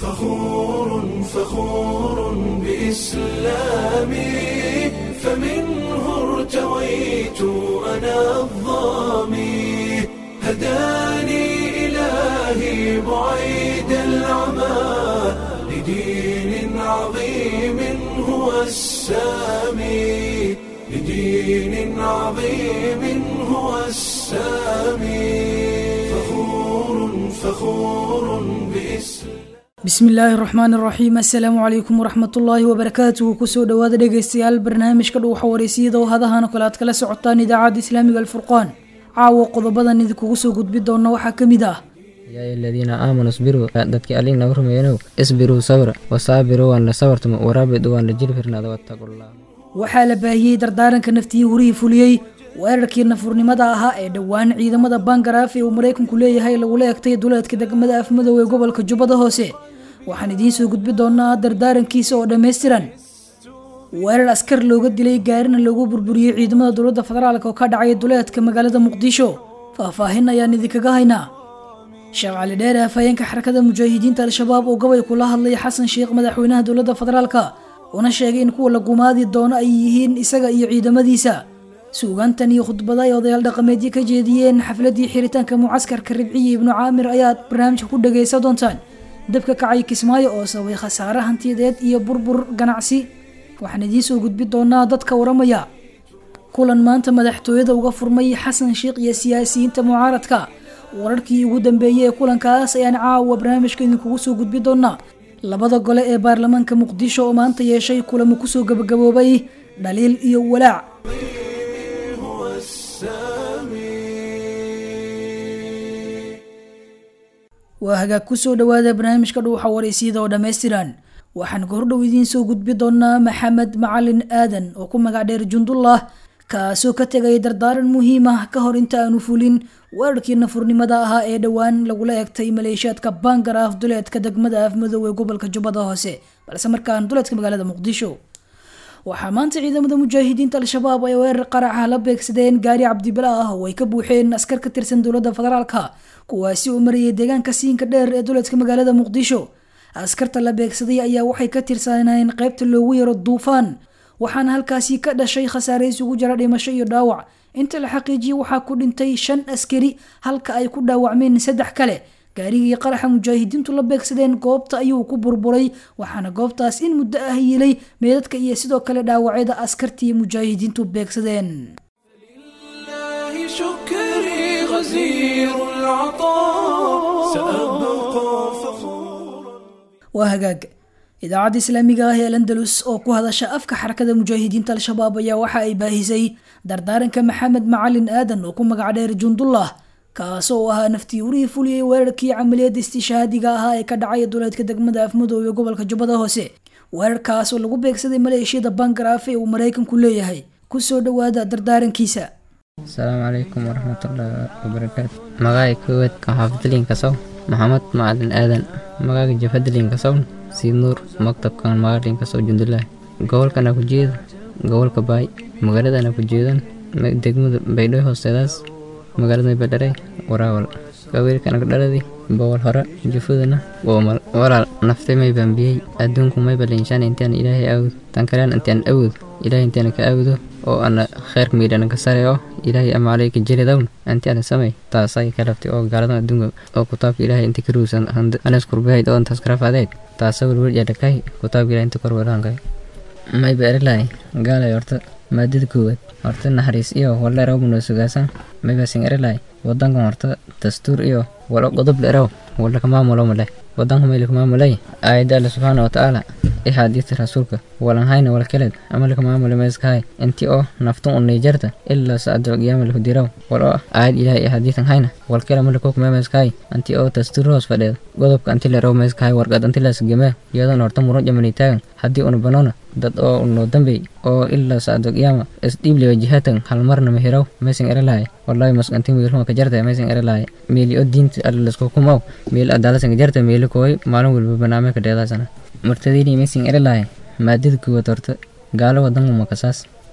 فخور فخور بإسلامي فمنه ارتويت أنا الظامي هداني إلهي بعيد العمى لدين عظيم هو السامي لدين عظيم هو السامي فخور فخور بإسلام bismi illaahi raxmaan iraxiim assalaamu calaykum waraxmatullaahi wabarakaatuhu kusoo dhowaada dhegaystayaal barnaamijka dhuuxa wareysiyada oo hadahan oo kale aad kala socotaan idaacadda islaamiga alfurqaan caawa qodobadan idinkugu soo gudbi doona waxaa ka mid ah yaa aladiina aamanuu isbiruu dadkii allig naga rumeeyanow isbiruu sabra wasaabiruu waan la sabartamo waraabidu waan la jiri firnaada wattaqullah waxaa la baahiyey dardaaranka naftiyi hurihii fuliyey weerarkii nafurnimada ahaa ee dhowaan ciidamada bangaraaf ee uu maraykanku leeyahay lagula egtay duleedka degmada afmadow ee gobolka jubbada hoose waxaan idiin soo gudbi doonaa dardaarankiisa oo dhammaystiran weerar askar looga dilay gaarina loogu burburiyey ciidamada dowladda federaalk oo ka dhacay duleedka magaalada muqdisho faahfaahin ayaan idinkaga haynaa sheekh cali dheere afhayeenka xarakada mujaahidiinta al-shabaab oo gobay kula hadlay xasan sheekh madaxweynaha dowladda federaalka una sheegay in kuwa la gumaadi doono ay yihiin isaga iyo ciidamadiisa suugaantan iyo khudbada ay odayaal dhaqameedyo ka jeediyeen xafladii xiritaanka mucaskarka ribciye ibnu caamir ayaad barnaamijka ku dhagaysa doontaan dabka kacay kismaayo oo sababay khasaare hantiyadeed iyo burbur ganacsi waxaan idiin soo gudbi doonaa dadka waramaya kulan maanta madaxtooyada uga furmay xasan sheekh iyo siyaasiyiinta mucaaradka wararkii ugu dambeeyey ee kulankaas ayaan caawa barnaamijka idinkugu soo gudbi doonaa labada gole ee baarlamaanka muqdisho oo maanta yeeshay kulamo kusoo gabagaboobay dhaliil iyo walaac هو السامي waa hagaag kusoo dhowaada barnaamijka dhuuxa wareysiyada oo dhammaystiran waxaan gordhow idiin soo gudbi doonaa maxamed macalin aadan oo ku magac dheer jundullah kaasoo ka tegay dardaaran muhiim ah ka hor inta aanu fulin weerarkii nafurnimada ahaa ee dhowaan lagula egtay maleeshiyaadka bangaraaf duleedka degmada afmadow ee gobolka jubbada hoose balse markaan duleedka magaalada muqdisho waxaa maanta ciidamada mujaahidiinta al-shabaab ay weerar qaraxa la beegsadeen gaari cabdibila ah oo ay ka buuxeen askar ka tirsan dowladda federaalka kuwaasi oo marayay deegaanka siinka dheer ee duleedka magaalada muqdisho askarta la beegsaday ayaa waxay ka tirsaneen qaybta loogu yaro duufaan waxaana halkaasi ka dhashay khasaare isugu jira dhimasho iyo dhaawac inta la xaqiijiyey waxaa ku dhintay shan askari halka ay ku dhaawacmeen saddex kale gaarigii qaraxa mujaahidiintu la beegsadeen goobta ayuu ku burburay waxaana goobtaas in muddo ah yilay meedadka iyo sidoo kale dhaawacyada askartii mujaahidiintu beegsadeen لله شكري غزير العطاء سأبقى فخورا waa hagaag idaacadda islaamiga ah ee landalus oo ku hadasha afka xarakada mujaahidiinta al-shabaab ayaa waxa ay baahisay dardaaranka maxamed macalin aadan oo ku magac dheer jundullah kaasoo ahaa naftii urihii fuliyey weerarkii camaliyadda istishaadiga ahaa ee ka dhacay duleedka degmada afmadow ee gobolka jubbada hoose weerarkaas oo lagu beegsaday maleeshiyada bangaraaf ee uu maraykanku leeyahay kusoo dhowaada dardaarankiisa asalaamu calaykum waraxmatullaahi wabarakaatu magacay koowaad ka xaafidliinka sow maxamed macalin aadan magaaga jafadliinka sow sii nuur maktabkan magaalinka sow jundulaah gobolkana ku jeeda gobolka baay magaaladana ku jeedan degmada baydhooy hoosteedaas magaalada badharay waraawal gawiilkana dhaladi bowal hore jufudana woomal walaal naftay may bambiyey adduunku may balinshaan intaan ilaahay aawud tan kalean intaan awud ilaahay intaan ka aawudo oo ana kheyrka miidhana ka sare oo ilaahay ama calayka jelidawn anti ana samay taasay ka laftay oo gaaladan adduunka oo kutaabka ilaahay inta ka ruusan anas kurbahayd oo intaas karafadeed taasa welwel yadhakay kutaabka ilaahay inta kor walahankay may ba erilahay gaalay horta maadada koowaad horta naxariis iyo waldheeraw munoo sugaasan may basin erilahay wadankan horta dastuur iyo walo qodob dheeraw walaka maamulo maleh wadanka maylaka maamulay aayadda alle subxaana watacaala i xaadiista rasuulka walan hayna wal keled amalka maamule meeskahay inti oo naftun u niijarta ilaa saacadul qiyaama lahu diraw wal oo aayad ilaahay i xadiisan hayna wal kele amalka kukume meeskahay anti oo dastuur hoos fadheed godobka anti leraw meeskahay warqad anti laasgemee iyadoon horta muran jamani taagan haddii una banona dad oo unoo dambey oo ilaa saacadul qiyaama isdhiibliwa jihatan halmarna mahiraw meesin erelahay wallahi maskanti wiilhuma ka jarta meesin erelahay meeli oo diinta alle lasku kumaw meel adaalasan ka jarta meeli kooy maalin walba banaame ka dheedaasana martadini meesin erelahay maadada kuwaad horta gaalo wadanka makasaas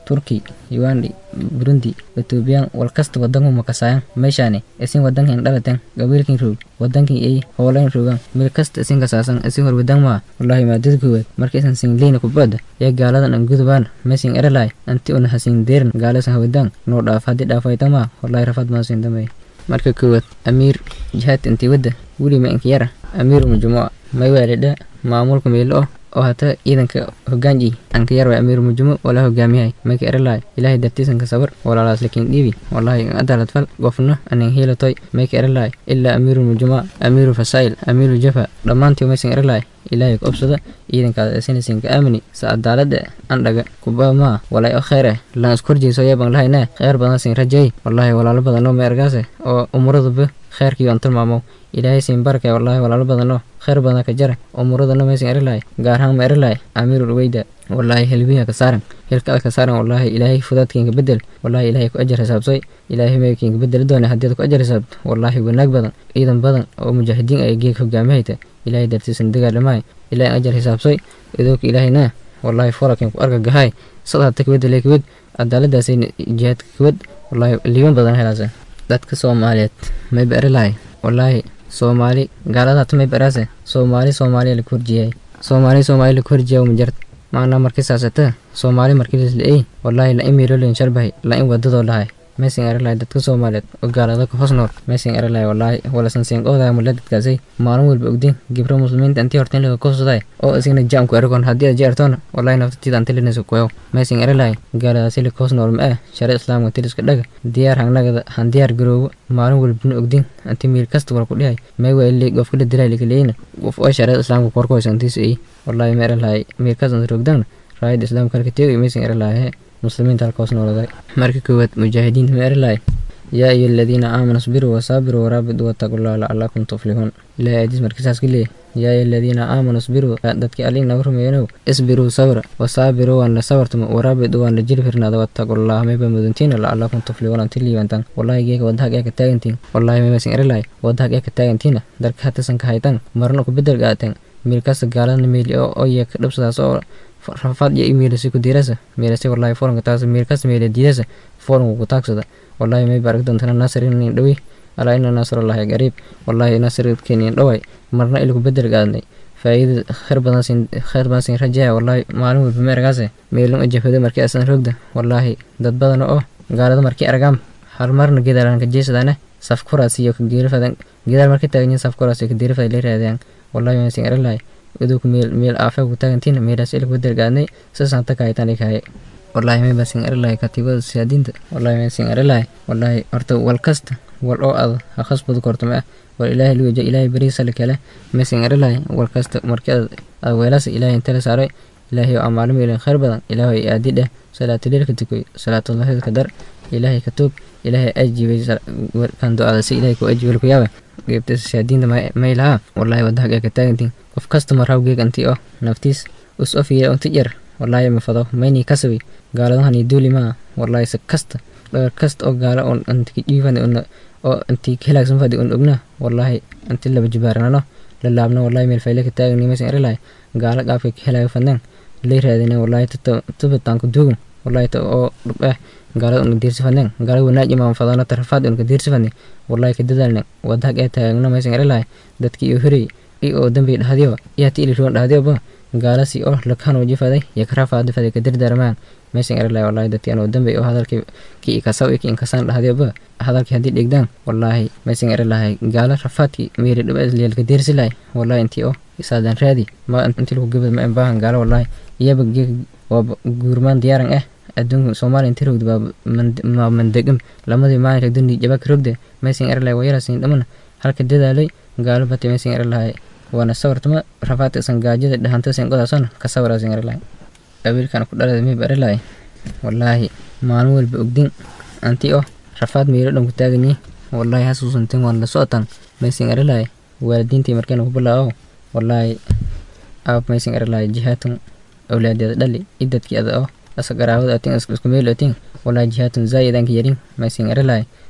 turki ugandi burundi ethoobiyan walkasta wadanku makasaayan meeshaani isin wadankin dhalaten gabiilkin roog wadankin ay hoolan roogan meel kasta isin kasaasan isin hor wadan maa wallahi maadada koowaad marka isan singleyna kubada yaa gaaladan an gudubaan mesin erelay anti una hasin deeran gaalasan hawadaan noo dhaaf haddii dhaafayta maa wallahi rafad maasin damay marka koowaad amiir jihaad intii wadda weli ma inka yara amiir mujumuca may waalidha maamulka meelo oh oo hata ciidanka hogaanji anka yar waa amiir mujumo wala hogaamiyahay mayka erelaay ilaahay dartiisanka sabar walaalaas lakin dhiibi wallahi adaalad fal gofna anin hiilatoy mayka erelaay ilaa amiiru mujuma amiiru fasail amiiru jafa dhammaantii maysan erelaay ilaahay ku obsada ciidankaada esinasinka aamini sa adaalada andhaga kuba maa walay o kheer eh lan iskorjeyso yaban lahayne kheer badan sin rajay wallahi walaalo badanoo ma ergaase oo umuradaba kheerkii aan tilmaamo ilaahay siin barke wallahi walaalo badanoo kheer badan ka jara umuradana maysan erilahay gaar ahaan ma erilahay amiirul weyda wallahi helbiya ka saaran hilka ka saaran wallahi ilaahay fudaadkiinka bedel wallahi ilaahay ku ajar hisaabsay ilaahay maykiinka bedeli doona haddii aad ku ajar hisaabto wallahi wanaag badan ciidan badan oo mujaahidiin ay geeg hogaamihayta ilaahay dartiisan dagaalamahay ilaahay ajar hisaabsay idooka ilaahayna wallahi furakin ku arka gahay sadhata kabad ilay kabad cadaaladaasay jihaadka kabad wallahi liiban badan helaasa dadka soomaaliyeed mayba erilahay wallahi soomaali gaaladaata may baraase soomaali soomaaliya la korjiyay soomaali soomaali la korjiya umajart maana markii saasata soomaali markii lisla-ey wallahi la in miirolin sharbahay la in wadadoo dhahay meesin erelahay dadka soomaaliyeed oo gaalada ka hoos nool meesin erelahay wallahi walasan siinqoodaa mula dadkaasay maalin walba ogdin gibro muslimiinta intii horta in laga koosadaay oo isigna jaamku eragon haddii aad jeertoona wallahi naftatiida anti linaysa kuyow meesin erelahay gaaladaasi la hoos nool ma ah shari islaamka tiliska dhaga diyaar hangnagada han diyaar garoobo maalin walbana ogdin anti miir kasta wal ku dhihay may waa ilay qofka la dilay lakaleyna qof oo shariada islaamka korkoysa intiisa ay wallahi ma erelahay miir kasta rogdana raayada islaamka halka teegay meesin erelahay muslimiinta halkaas nooladay marka koowaad mujaahidiinta ma erilahay yaa ayuha aladiina aamanuu isbiruu wasaabiruu waraabituu wattaqullaha lacalakum tuflixuun ilahay aadiis markisaas ka leeyahy yaa ayuha aladiina aamanuu isbiruu dadkii allii naga rumeeyanow isbiruu sabra wasaabiruu waan la sabartamo waraabituu waan la jiri firnaada wattaqullaha mayba muduntiina lacalakum tuflixuun anti liibantaan wallahi geeka wadahag ee ka taagantiin wallahi maybasin erilahay wadahag ee ka taagantiina darka hatasan ka haytan marna ku bedel qaateen miilkasta gaalada meeli oo oye ka dhabsadaas oo rafaad iyo imiilasi ku diirasa meelasi wallahi foranka taas meelkas meele diidasa foranku ku taagsada wallahi may barag doontana nasir inin dhawi alaa ina nasrullahi qariib wallahi nasirkeeni dhaway marna ilku bedel qaadnay faa'iida khayr badan sin khayr badan sin rajaya wallahi maalin walba meergaase meelin ujafada markii asan rogda wallahi dad badan oo gaalada markii argaam hal marna gedalan ka jeesadana saf kuraas iyo ka geerifadan gedaal markii taaganyin saf kuraas iyo ka geerifada la raadiyaan wallahi ma sin erlahay iduu meel meel aafe ku taagantiin meelaas ilku bedel qaadnay sasaan takaayitaan ikahay wallahi may basin erlahay katiibada siyaadiinta wallahi may sin erlahay wallahi horta wal kasta wal oo ad ha khasbadu korto ma ah wal ilaahay luwaja ilaahay bariisa la kale may sin erlahay wal kasta markii ad ad weelaasa ilaahay inta la saaray ilaahay oo amaalo meelin khayr badan ilaahay aadi dheh salaatuleelka tukoy salaatullahida ka dar ilaahay ka tuub ilaahay ajibay kan do-ada si ilaahay ku ajibay ku yaaba geebta siyaadiinta may lahaa wallahi wadahag ee ka taagantiin qof kasta marhaw geeg anti oo naftiis us ofiya unti jar wallahi ma fado mayni kasabi gaaladahani duuli maa wallahi se kasta dhagar kasta oo gaala on anti dhiifani on oo anti khilaagsan fadi on ogna wallahi anti laba jibaaranano la laabna wallahi meel fayle ka taagani maysan erilahay gaala qaafka khilaaga fadneen lay raadina wallahi tabataan ku duugan wallahi ta oo dhub eh gaalada unka diirsi fadneen gaalada wanaaj imaan fadana tarafaad unka diirsi fadne wallahi ka dadaalne wadahag ee taagna maysan erilahay dadkii iyo horey i oo dambi dhahdiyo iyaati ili ruwan dhahdiyo ba gaalasi oo lakanoo jifaday iyo karafaada faday ka dirdarmaan meeshan erlahay wallahi dadkii anoo dambe oo hadalkii ki ikasaw iki inkasaan dhahdiyo ba hadalkii haddii dhigdaan wallahi meeshan erlahay gaala rafaadkii meeri dhiba isliyal ka diirsilahay wallahi intii oo isaadan raadi ma intii lagu gabad ma baahan gaala wallahi iyaba geeg waa guurmaan diyaaran ah adduunka soomaaliya intii rogda baa mandegam lamadii maalinka dundi jabaka rogda meeshan erlahay wayarasin dhamana halka dadaalay gaalo bati meeshan erlahay waana sawirtama rafaadka isan gaajada dhahanta sin qodaasona ka sawiraasin erlahay qabiilkan ku dhalada mib erlahay wallaahi maalin walba ogdin anti oo rafaad meelo dhan ku taaganyi wallahi hasuusantin waan la socotan maysin erlahay waalidiintii markayna ku bilaawo wallaahi aab maysin erlahay jihaatun awlaadeeda dhali idadkii ada oo asa garaawada atin isku meel atin wallaahi jihaatun zaayidanka yarin maysin erlahay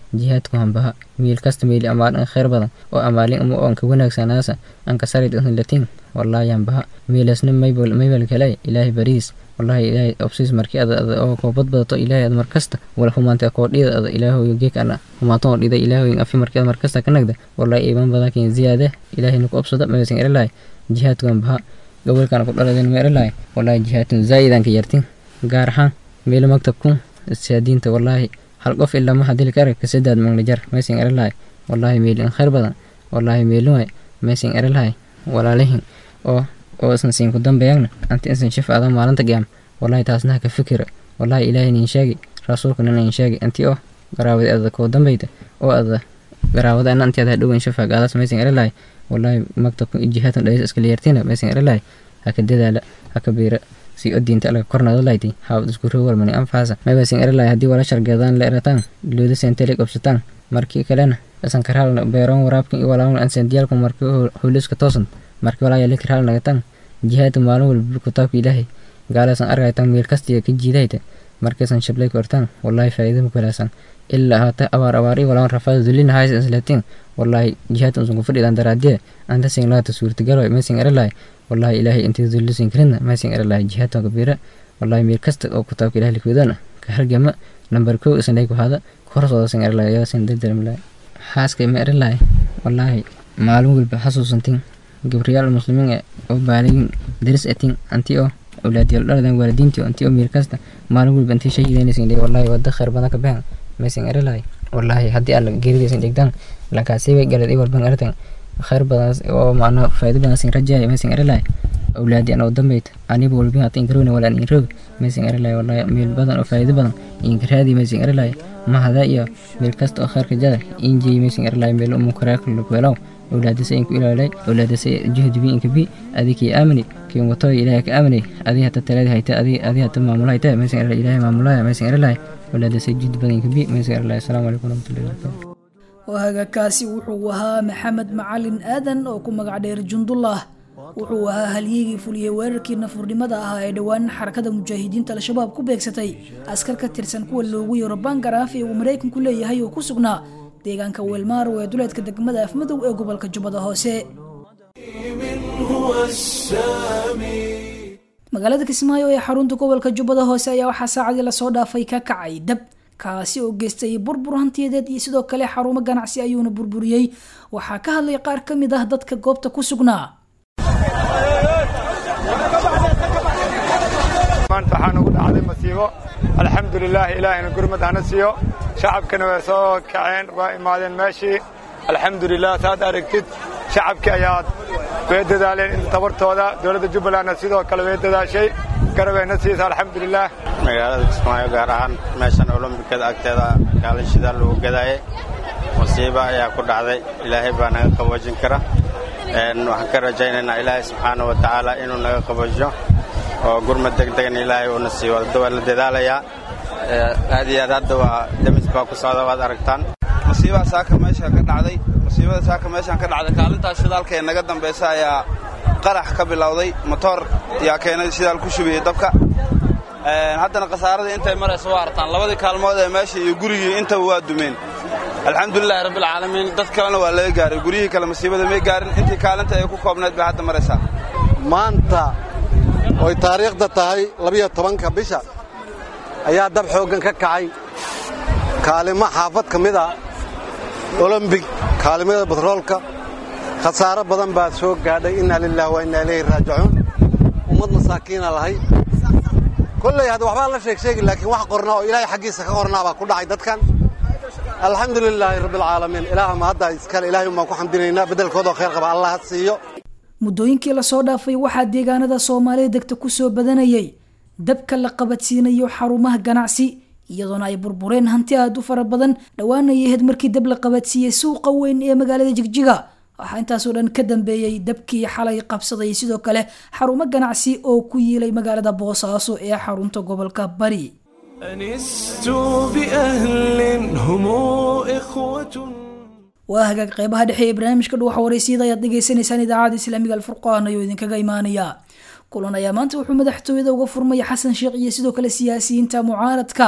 jihaadku hambaha miil kasta miili amaalin khayr badan oo amaalin uma oonka wanaagsanaasa anka sarid latin wallaahi hambaha miilasna maybal maybal kale ilaahay bariis wallahi ilaahay obsis markii ada ada oo koobad badato ilaahay ad markasta wala humaanta koo dhida ada ilaahoy geek ana humaato dhida ilaahoy afi markii ad markasta ka nagda wallahi iiman badan kin ziyaada ilaahay nuku obsada maysan erelahay jihaadku hambaha gobolkana ku dhaladeen ma erelahay wallahi jihaadun zaa'idan ka yartin gaar ahaan meelo maktabku siyaadiinta wallaahi hal qof ilaa ma hadili kara kasedaad manglajar maysan erelahay wallaahi meelin khayr badan wallaahi meeluhay maysan erelahay walaalihin oo oo isan siin ku dambeeyagna anti isan shif adan maalinta qiyaam wallahi taasna ka fikira wallahi ilaahay nin sheegi rasuulkana nin sheegi anti oo garaawada ada koo dambeyta oo ada garaawada ana anti ada dhowan shafa gaadas maysan erelahay wallahi maktabka jihaatan dhayis iska liyartina maysan erelahay haka dadaala haka biira si o diinta alaga kornada layti haawad isku rowal mani anfaasa maybasin erelahay haddii wala shargeedaan la erataan looda seentele qabsataan markii kalena isan karhaalna beeroon waraabkan iyo walaawna ansendiyaalku markii huliska toosan markii walaa yali karhaal nagatan jihaada maalin walba kitaabka ilaahay gaalasan argaytan meel kastiya ka jiidayta markaysan shablay kortaan wallahi faa'iida ma kalaasan ilaa haata abaar abaar iyo walaawan rafaada dulina haysa islatiin wallahi jihaadka usan ku fadhidan daraadiye anta sin laata suurtagalo maysan erelahay wallahi ilaahay intii dullisin karinna maysan erelahay jihaadka kabiira wallahi meel kasta oo kitaabka ilahay likudana ka hargama nambar kow isan lay ku hada korsooda san erelahay yaasin dardarmalahay xaaska ma erelahay wallahi maalin walba xasuusantin gabriyaal muslimiin ee oo baaligin daris atin anti oo awlaadiyal dhaladan waalidiintii anti oo meel kasta maalin walba intii shahiidaynaysan dhey wallahi wada khayr badan ka baxan maysan erelahay wallahi haddii alla geeridaysan dhigtaan lankaasiibay galad i walban ertan khayr badan oo macna faa'iido badan sin rajaya maysan erelahay awlaadi an oo dambeyta aniba walbin hata inkarowna wala an inroog maysan erelahay wallahi meel badan oo faa'iido badan inkaraadi maysan erelahay mahada iyo meel kasta oo khayrka jada injey maysan erelahay meel umu karaakulakuelaw awlaadasa inku ilaalay awlaadasa juhdibi inka bi adikii aamini kiin wato ilaahay ka aaminay adii hata taladi hayta adii adii hata maamulo hayta maysan erelahay ilaahay maamulaya maysan erelahay awlaadasa juhdi badan inka bi maysan erelahay asalaamu calaykum waraxmatullahi wabarakatu wahagakaasi wuxuu ahaa maxamed macalin aadan oo ku magac dheer jundullah wuxuu ahaa halyigii fuliyey weerarkii nafurnimada ahaa ee dhowaan xarakada mujaahidiinta al-shabaab ku beegsatay askar ka tirsan kuwa loogu yeero bangaraaf ee uu maraykanku leeyahay oo ku sugnaa deegaanka weelmaaro ee duleedka degmada afmadow ee gobolka jubbada hoose هو السامي magaalada kismaayo ee xarunta gobolka jubbada hoose ayaa waxaa saacadii lasoo dhaafay ka kacay dab kaasi oo geystay burbur hantiyadeed iyo sidoo kale xarumo ganacsi ayuuna burburiyey waxaa ka hadlay qaar ka mid ah dadka goobta ku sugnaa maanta waxaa nagu dhacday masiibo alxamdulilaah ilaahayna gurmad hana siiyo shacabkana way soo kaceen waa imaadeen meeshii alxamdulilah saad aragtid shacabkii ayaa way dadaaleen inta tabartooda dowladda jubbalandna sidoo kale way dadaashay garabeyna siisa alxamdulilah magaalada kismaayo gaar ahaan meeshan olombikada agteeda kaalashida lagu gadaayay musiibo ayaa ku dhacday ilaahay baa naga qaboojin kara waxaan ka rajaynaynaa ilaahay subxaana wa tacaala inuu naga qaboojiyo oo gurmad degdegna ilaahay uuna siiyo wadda waa la dadaalayaa aad iyo aad hadda waa demis baa ku socda waad aragtaan musiibada saaka meesha ka dhacday musiibada saaka meeshaan ka dhacday kaalintaas shidaalka ee naga dambaysa ayaa qarax ka bilowday motoor yaa keenay shidaal ku shubiyey dabka haddana khasaaradii intay maraysa waa artaan labadii kaalmood ee meesha iyo gurigii intaba waa dumeen alxamdulilahi rabbilcaalamiin dad kalena waa laga gaaray guryihii kale masiibada may gaarin intii kaalinta ay ku koobnayd bay hadda maraysaa maanta oy taariikhda tahay labiyo tobanka bisha ayaa dab xooggan ka kacay kaalimo xaafad ka mid a olombig kaalimada batroolka khasaaro badan baa soo gaadhay innaa lilahi wa innaa ilayhi raajicuun ummad masaakiina lahay kolley hadda waxbaa la sheeg sheegi laakiin wax qorna oo ilaahay xaggiisa ka qornaa baa ku dhacay dadkan alxamdu lilaahi rabbialcaalamiin ilaah ma hadda iskale ilaahay umbaan ku xamdinaynaa beddelkoodoo khayr qaba allah ha siiyo muddooyinkii lasoo dhaafay waxaa deegaanada soomaalida degta kusoo badanayay dabka la qabadsiinayo xarumaha ganacsi iyadoona ay burbureen hanti aad u fara badan dhowaana yaheed markii dab la qabadsiiyey suuqa weyn ee magaalada jigjiga waxaa intaasoo dhan ka dambeeyey dabkii xalay qabsaday sidoo kale xarumo ganacsi oo ku yiilay magaalada boosaaso ee xarunta gobolka bari أنست بأهل هم إخوة waa hagaag qeybaha dhexe ee barnaamijka dhuwaxa wareysiyada ayaad dhegeysaneysaan idaacada islaamiga alfurqaan ayuu idinkaga imaanaya kulan ayaa maanta wuxuu madaxtooyada uga furmaya xasan sheekh iyo sidoo kale siyaasiyiinta mucaaradka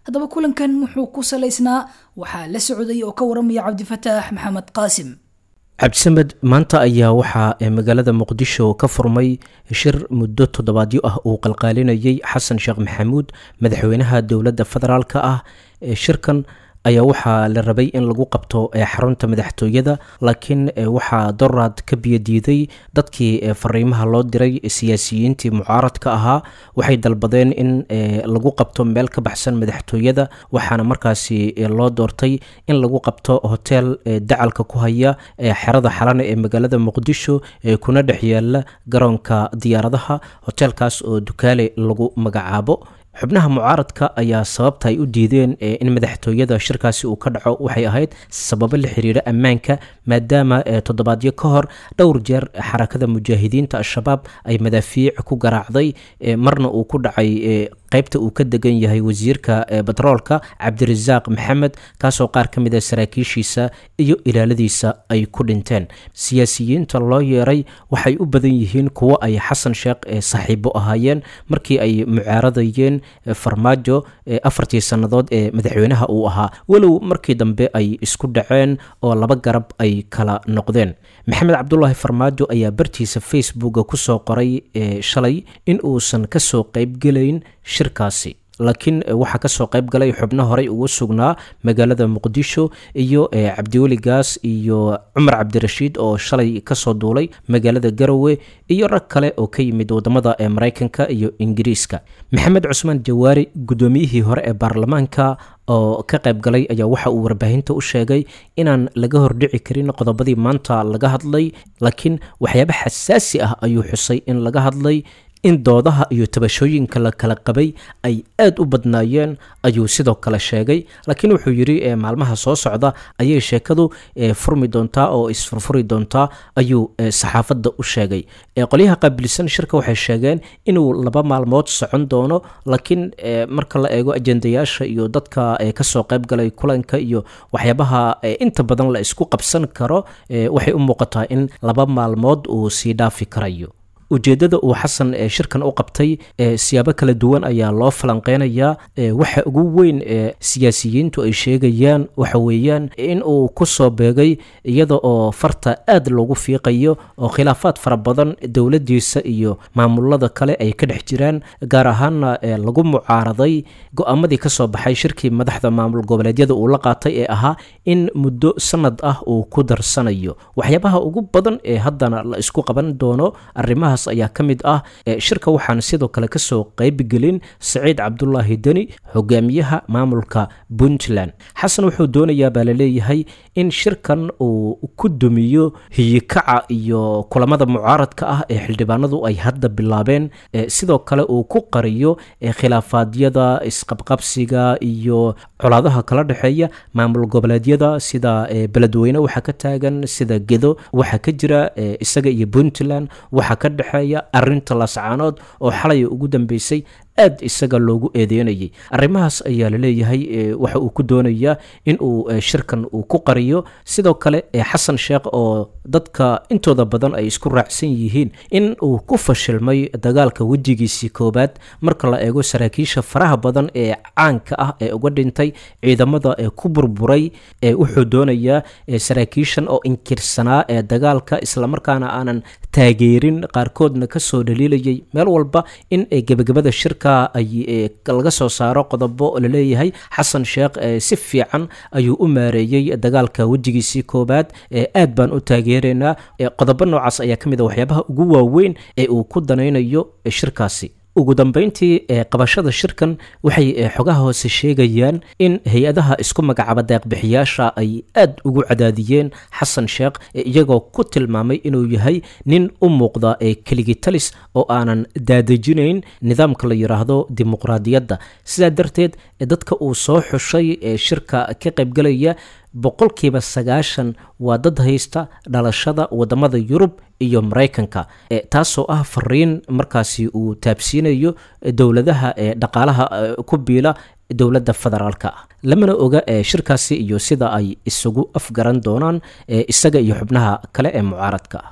haddaba kulankan wuxuu ku salaysnaa waxaa la socday oo ka waramaya cabdifataax maxamed qaasim cabdisamed maanta ayaa waxaa magaalada muqdisho ka furmay shir muddo toddobaadyo ah uu qalqaalinayay xasan sheekh maxamuud madaxweynaha dowladda federaalka ah shirkan ayaa waxaa la rabay in lagu qabto xarunta madaxtooyada laakiin waxaa doraad ka biyadiiday dadkii fariimaha loo diray siyaasiyiintii mucaaradka ahaa waxay dalbadeen in lagu qabto meel ka baxsan madaxtooyada waxaana markaasi loo doortay in lagu qabto hotel dacalka ku haya xerada xalana ee magaalada muqdisho kuna dhex yaala garoonka diyaaradaha hotelkaas oo dukaale lagu magacaabo xubnaha mucaaradka ayaa sababta ay u diideen in madaxtooyada shirkaasi uu ka dhaco waxay ahayd sababo la xiriira ammaanka maadaama toddobaadyo ka hor dhowr jeer xarakada mujaahidiinta al-shabaab ay madaafiic ku garaacday marna uu ku dhacay qaybta uu ka degan yahay wasiirka batroolka cabdirasaaq maxamed kaasoo qaar ka mid a saraakiishiisa iyo ilaaladiisa ay ku dhinteen siyaasiyiinta loo yeeray waxay u badan yihiin kuwo ay xasan sheekh saaxiibo ahaayeen markii ay mucaaradayeen farmaajo afartii sannadood ee madaxweynaha uu ahaa walow markii dambe ay isku dhaceen oo laba garab ay kala noqdeen maxamed cabdulaahi farmaajo ayaa bartiisa facebooka kusoo qoray shalay in uusan kasoo qaybgelayn shirkaasi laakiin waxaa kasoo qayb galay xubno horey ugu sugnaa magaalada muqdisho iyo cabdiweli gaas iyo cumar cabdirashiid oo shalay kasoo duulay magaalada garowe iyo rag kale oo ka yimid wadamada mareykanka iyo ingiriiska maxamed cusmaan jawaari guddoomiyihii hore ee baarlamaanka oo ka qayb galay ayaa waxa uu warbaahinta u sheegay inaan laga hordhici karin qodobadii maanta laga hadlay laakiin waxyaaba xasaasi ah ayuu xusay in laga hadlay in doodaha iyo tabashooyinka la kala qabay ay aad u badnaayeen ayuu sidoo kale sheegay laakiin wuxuu yidhi maalmaha soo socda ayay sheekadu furmi doontaa oo isfurfuri doontaa ayuu saxaafadda u sheegay qolyaha qaabilsan shirka waxay sheegeen inuu laba maalmood socon doono laakiin marka la eego ajendayaasha iyo dadka kasoo qayb galay kulanka iyo waxyaabaha inta badan la isku qabsan karo waxay u muuqataa in laba maalmood uu sii dhaafi karayo ujeeddada uu xasan shirkan u qabtay siyaabo kala duwan ayaa loo falanqeynayaa waxa ugu weyn ee siyaasiyiintu ay sheegayaan waxa weeyaan in uu ku soo beegay iyada oo farta aad loogu fiiqayo oo khilaafaad fara badan dowladdiisa iyo maamulada kale ay ka dhex jiraan gaar ahaanna lagu mucaaraday go-aamadii ka soo baxay shirkii madaxda maamul goboleedyada uu la qaatay ee ahaa in muddo sanad ah uu ku darsanayo waxyaabaha ugu badan ee haddana la isku qaban doono arrimaha ayaa ka mid ah shirka waxaan sidoo kale kasoo qaybgelin saciid cabdulaahi deni hogaamiyaha maamulka puntland xasan wuxuu doonayaa baa laleeyahay in shirkan uu ku dumiyo hiyikaca iyo kulamada mucaaradka ah ee xildhibaanadu ay hadda bilaabeen sidoo kale uu ku qariyo khilaafaadyada isqabqabsiga iyo colaadaha kala dhexeeya maamul goboleedyada sida beledweyne waxaa ka taagan sida gedo waxaa ka jira isaga iyo puntland waxaa ka dhexeeya arinta lascaanood oo xalay ugu dambeysay aad isaga loogu eedeynayay arrimahaas ayaa laleeyahay waxa uu ku doonayaa in uu shirkan uu ku qariyo sidoo kale xasan sheekh oo dadka intooda badan ay isku raacsan yihiin in uu ku fashilmay dagaalka wejigiisii koobaad marka la eego saraakiisha faraha badan ee caanka ah ee uga dhintay ciidamada ee ku burburay wuxuu doonayaa saraakiishan oo inkirsanaa ee dagaalka islamarkaana aanan taageerin qaarkoodna kasoo dhaliilayay meel walba in gebagabada shirka ay laga soo saaro qodobo laleeyahay xasan sheekh si fiican ayuu u maareeyey dagaalka wejigiisii koobaad aad baan u taageeraynaa qodobo noocaas ayaa ka mid a waxyaabaha ugu waaweyn ee uu ku danaynayo shirkaasi ugu dambeyntii qabashada shirkan waxay xogaha hoose sheegayaan in hay-adaha isku magacaaba deeqbixiyaasha ay aad ugu cadaadiyeen xasan sheekh iyagoo ku tilmaamay inuu yahay nin u muuqda ee keligitalis oo aanan daadejinayn nidaamka la yidhaahdo dimuqraadiyadda sidaa darteed dadka uu soo xushay ee shirka ka qaybgalaya boqolkiiba sagaashan waa dad haysta dhalashada wadamada yurub iyo maraykanka taasoo ah fariin markaasi uu taabsiinayo dowladaha ee dhaqaalaha ku biila dowladda federaalka ah lamana oga shirkaasi iyo sida ay isugu afgaran doonaan isaga iyo xubnaha kale ee mucaaradka ah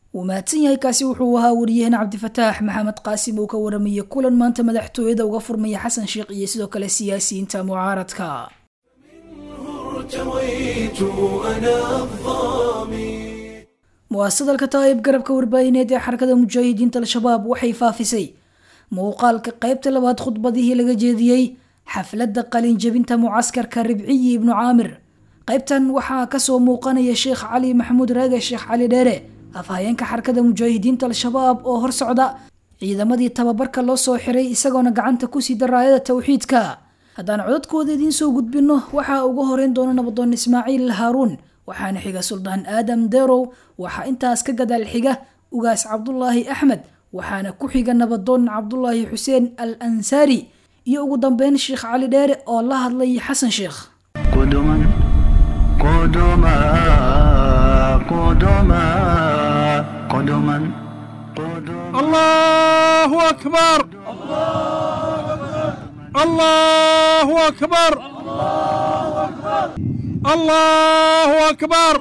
wuu mahadsan yahay kaasi wuxuu ahaa wariyaheen cabdifataax maxamed qaasim uu ka waramayay kulan maanta madaxtooyada uga furmaya xasan sheekh iyo sidoo kale siyaasiyiinta mucaaradka ارتويت أنا الظامي muwaasadalka taayib garabka warbaahineed ee xarakada mujaahidiinta al-shabaab waxay faafisay muuqaalka qaybta labaad khudbadihii laga jeediyey xafladda qalinjabinta mucaskarka ribciyi ibnu caamir qaybtan waxaa kasoo muuqanaya sheekh cali maxamuud raage sheekh cali dheere afhayeenka xarakada mujaahidiinta al-shabaab oo hor socda ciidamadii tababarka loo soo xiray isagoona gacanta kusii daraayada towxiidka haddaan codadkooda idiin soo gudbinno waxaa uga horeyn doona nabadoon ismaaciil haaruun waxaana xiga suldaan aadam derow waxaa intaas ka gadaal xiga ugaas cabdulaahi axmed waxaana ku xiga nabadoon cabdulaahi xuseen al ansaari iyo ugu dambeyn sheekh cali dheere oo la hadlay xasan sheekh قدما قدما قدما قدما قدما الله أكبر الله أكبر الله أكبر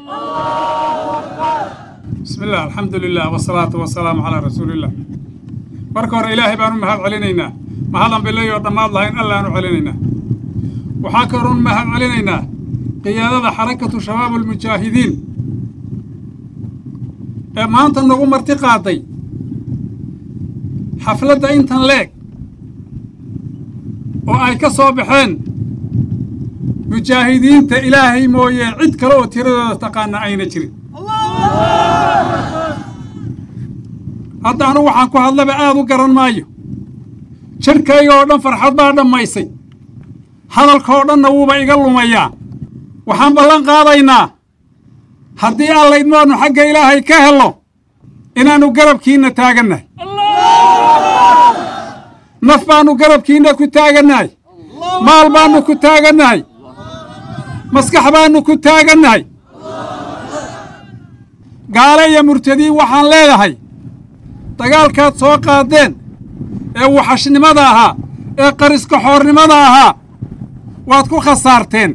بسم الله الحمد لله والصلاة والسلام على رسول الله marka hore ilaahay baan u mahad celinaynaa mahadan bilayo dhammaad lahayn allaanu celinaynaa waxaa kaloon mahad celinaynaa qiyaadada xarakatu shabaab almujaahidiin ee maanta nagu marti qaaday xafladda intan leeg oo ay ka soo baxeen mujaahidiinta ilaahay mooye cid kale oo tiradooda taqaana ayna jirin hadda anu waxaan ku hadlaba aada u garan maayo jidhkayga oo dhan farxad baa dhammaysay hadalka oo dhanna wuuba iga lumayaa waxaan ballan qaadaynaa haddii allaydmaanu xagga ilaahay ka hello inaannu garabkiinna taagannahay naf baannu garabkiinna ku taagannahay maal baannu ku taagannahay maskax baannu ku taagannahay gaale iyo murtadiin waxaan leedahay dagaalkaad soo qaadeen ee waxashnimada ahaa ee qariska xoornimada ahaa waad ku khasaarteen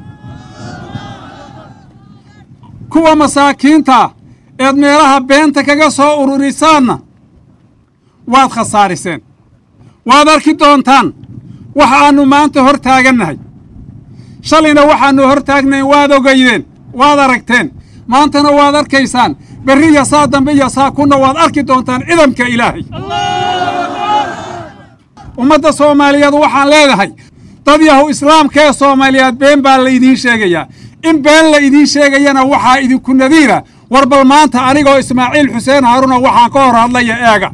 kuwa masaakiinta eed meelaha beenta kaga soo ururisaanna waad khasaariseen waad arki doontaan waxa aannu maanta hor taagannahay shalayna waxaannu hor taagnayn waad ogaydeen waad aragteen maantana waad arkaysaan berri iyo saa dambe iyo saa kunna waad arki doontaan cidamka ilaahay ummadda soomaaliyeed waxaan leedahay dad yahu islaamka ee soomaaliyeed been baa la idiin sheegayaa in been la idiin sheegayana waxaa idinku nadiira war bal maanta anigoo ismaaciil xuseen haaruna waxaan ka hor hadlaya eega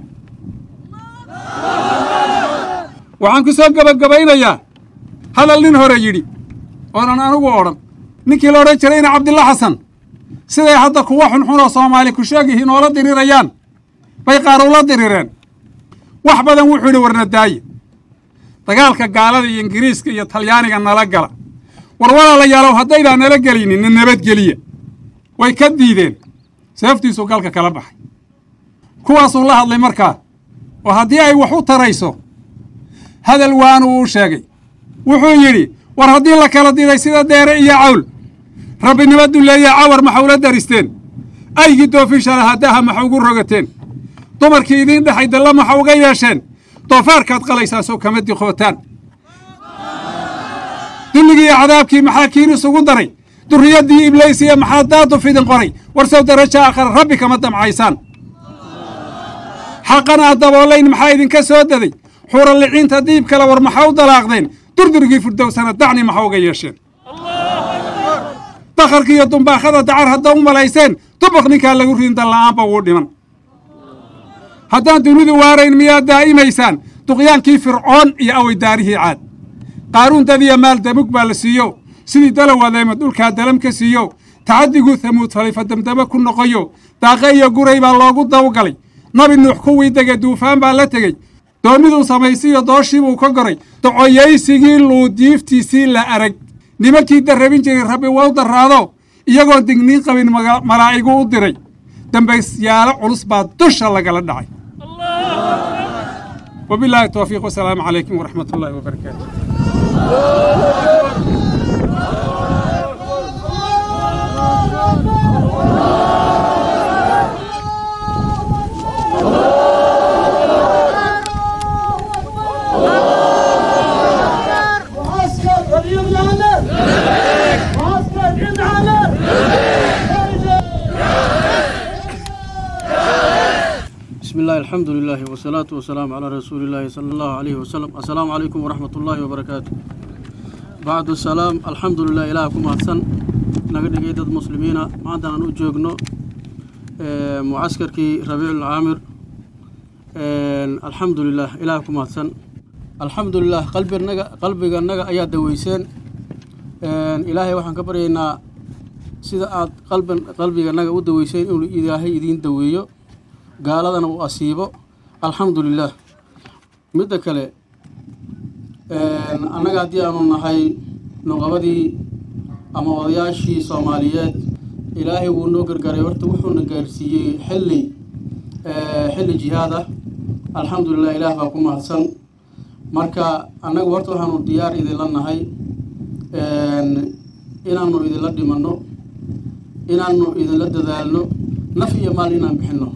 waxaan ku soo gebagabaynayaa hadal nin hore yidhi oonan anigu odhan ninkii la odhan jirayna cabdilla xasan siday hadda kuwa xunxunoo soomaali ku sheegihi noola dirirayaan bay qaar ula dirireen wax badan wuxuu yidhi warna daaye dagaalka gaalada iyo ingiriiska iyo talyaaniga nala gala war walaalayaalow haddaydaan nala gelaynin na nabadgeliya way ka diideen seeftiisuu galka kala baxay kuwaasuu la hadlay markaa oo haddii ay wax u tarayso hadal waanu uu sheegay wuxuu yidhi war haddii la kala diday sida deere iyo cawl rabbinimo dulleeya cawar maxa ula daristeen aygii doofisha lahaa daha maxa ugu rogateen dumarkii idiin dhexay dalla maxa uga yeesheen doofaarkaad qalaysaan sow kama diqootaan dulligii iyo cadaabkii maxaa kiin isugu daray durriyaddii ibliisiya maxaa daaduf idin qoray war sow darajo aakhara rabbi kama damcaysaan xaqana aad daboolayn maxaa idinka soo daday xuuraliciinta diib kale war maxaa u dalaaqdeen durdurgii furdowsana dacni maxa uga yeesheen dakharka iyo dumbaakhada dacar hadda u malayseen dubuq ninkaa lagu ridin dalla'aanba wuu dhiman haddaan dunidu waarayn miyaad daa'imaysaan duqyaankii fircoon iyo awaydaarihii caad qaaruun dadiya maal damug baa la siiyo sidii dalawadeema dhulkaa dalam ka siiyo tacaddiguu hamuud falifa damdame ku noqoyo daaqe iyo guray baa loogu dawgalay nabi nuux kuwii dege duufaan baa la tegey doonniduu samaysiiyo dooshiibuu ka goray docoyaysigii luudiiftiisii la arag nimankii darrabin jiray rabbi waa u darraado iyagoon digniin qabin malaa'igu u diray dambaysyaalo culus baa dusha lagala dhacay wabilaahi towfiiq wasalaamu calaykum waraxmat ullaahi wabarakaatu الله الحمد لله والصلاة والسلام على رسول الله صلى الله عليه وسلم السلام عليكم ورحمة الله وبركاته بعد السلام الحمد لله إلهكم أحسن نقدر جيدة المسلمين ما عندنا نوجوجنا معسكر كي ربيع العامر الحمد لله إلهكم أحسن الحمد لله قلبي النجا قلبي النجا أياد دويسين إلهي وحن كبرينا sida aad qalban qalbiganaga u daweyseen inuu ilaahay idiin daweeyo gaaladana uu asiibo alxamdu lilaah midda kale annaga haddii aanu nahay nuqabadii ama odayaashii soomaaliyeed ilaahay wuu noo gargaaray horta wuxuuna gaarsiiyey xilli xilli jihaad ah alxamdulilah ilaah baa ku mahadsan marka annaga horta waxaanu diyaar idinla nahay inaanu idinla dhimanno inaanu idinla dadaalno naf iyo maal inaan bixinno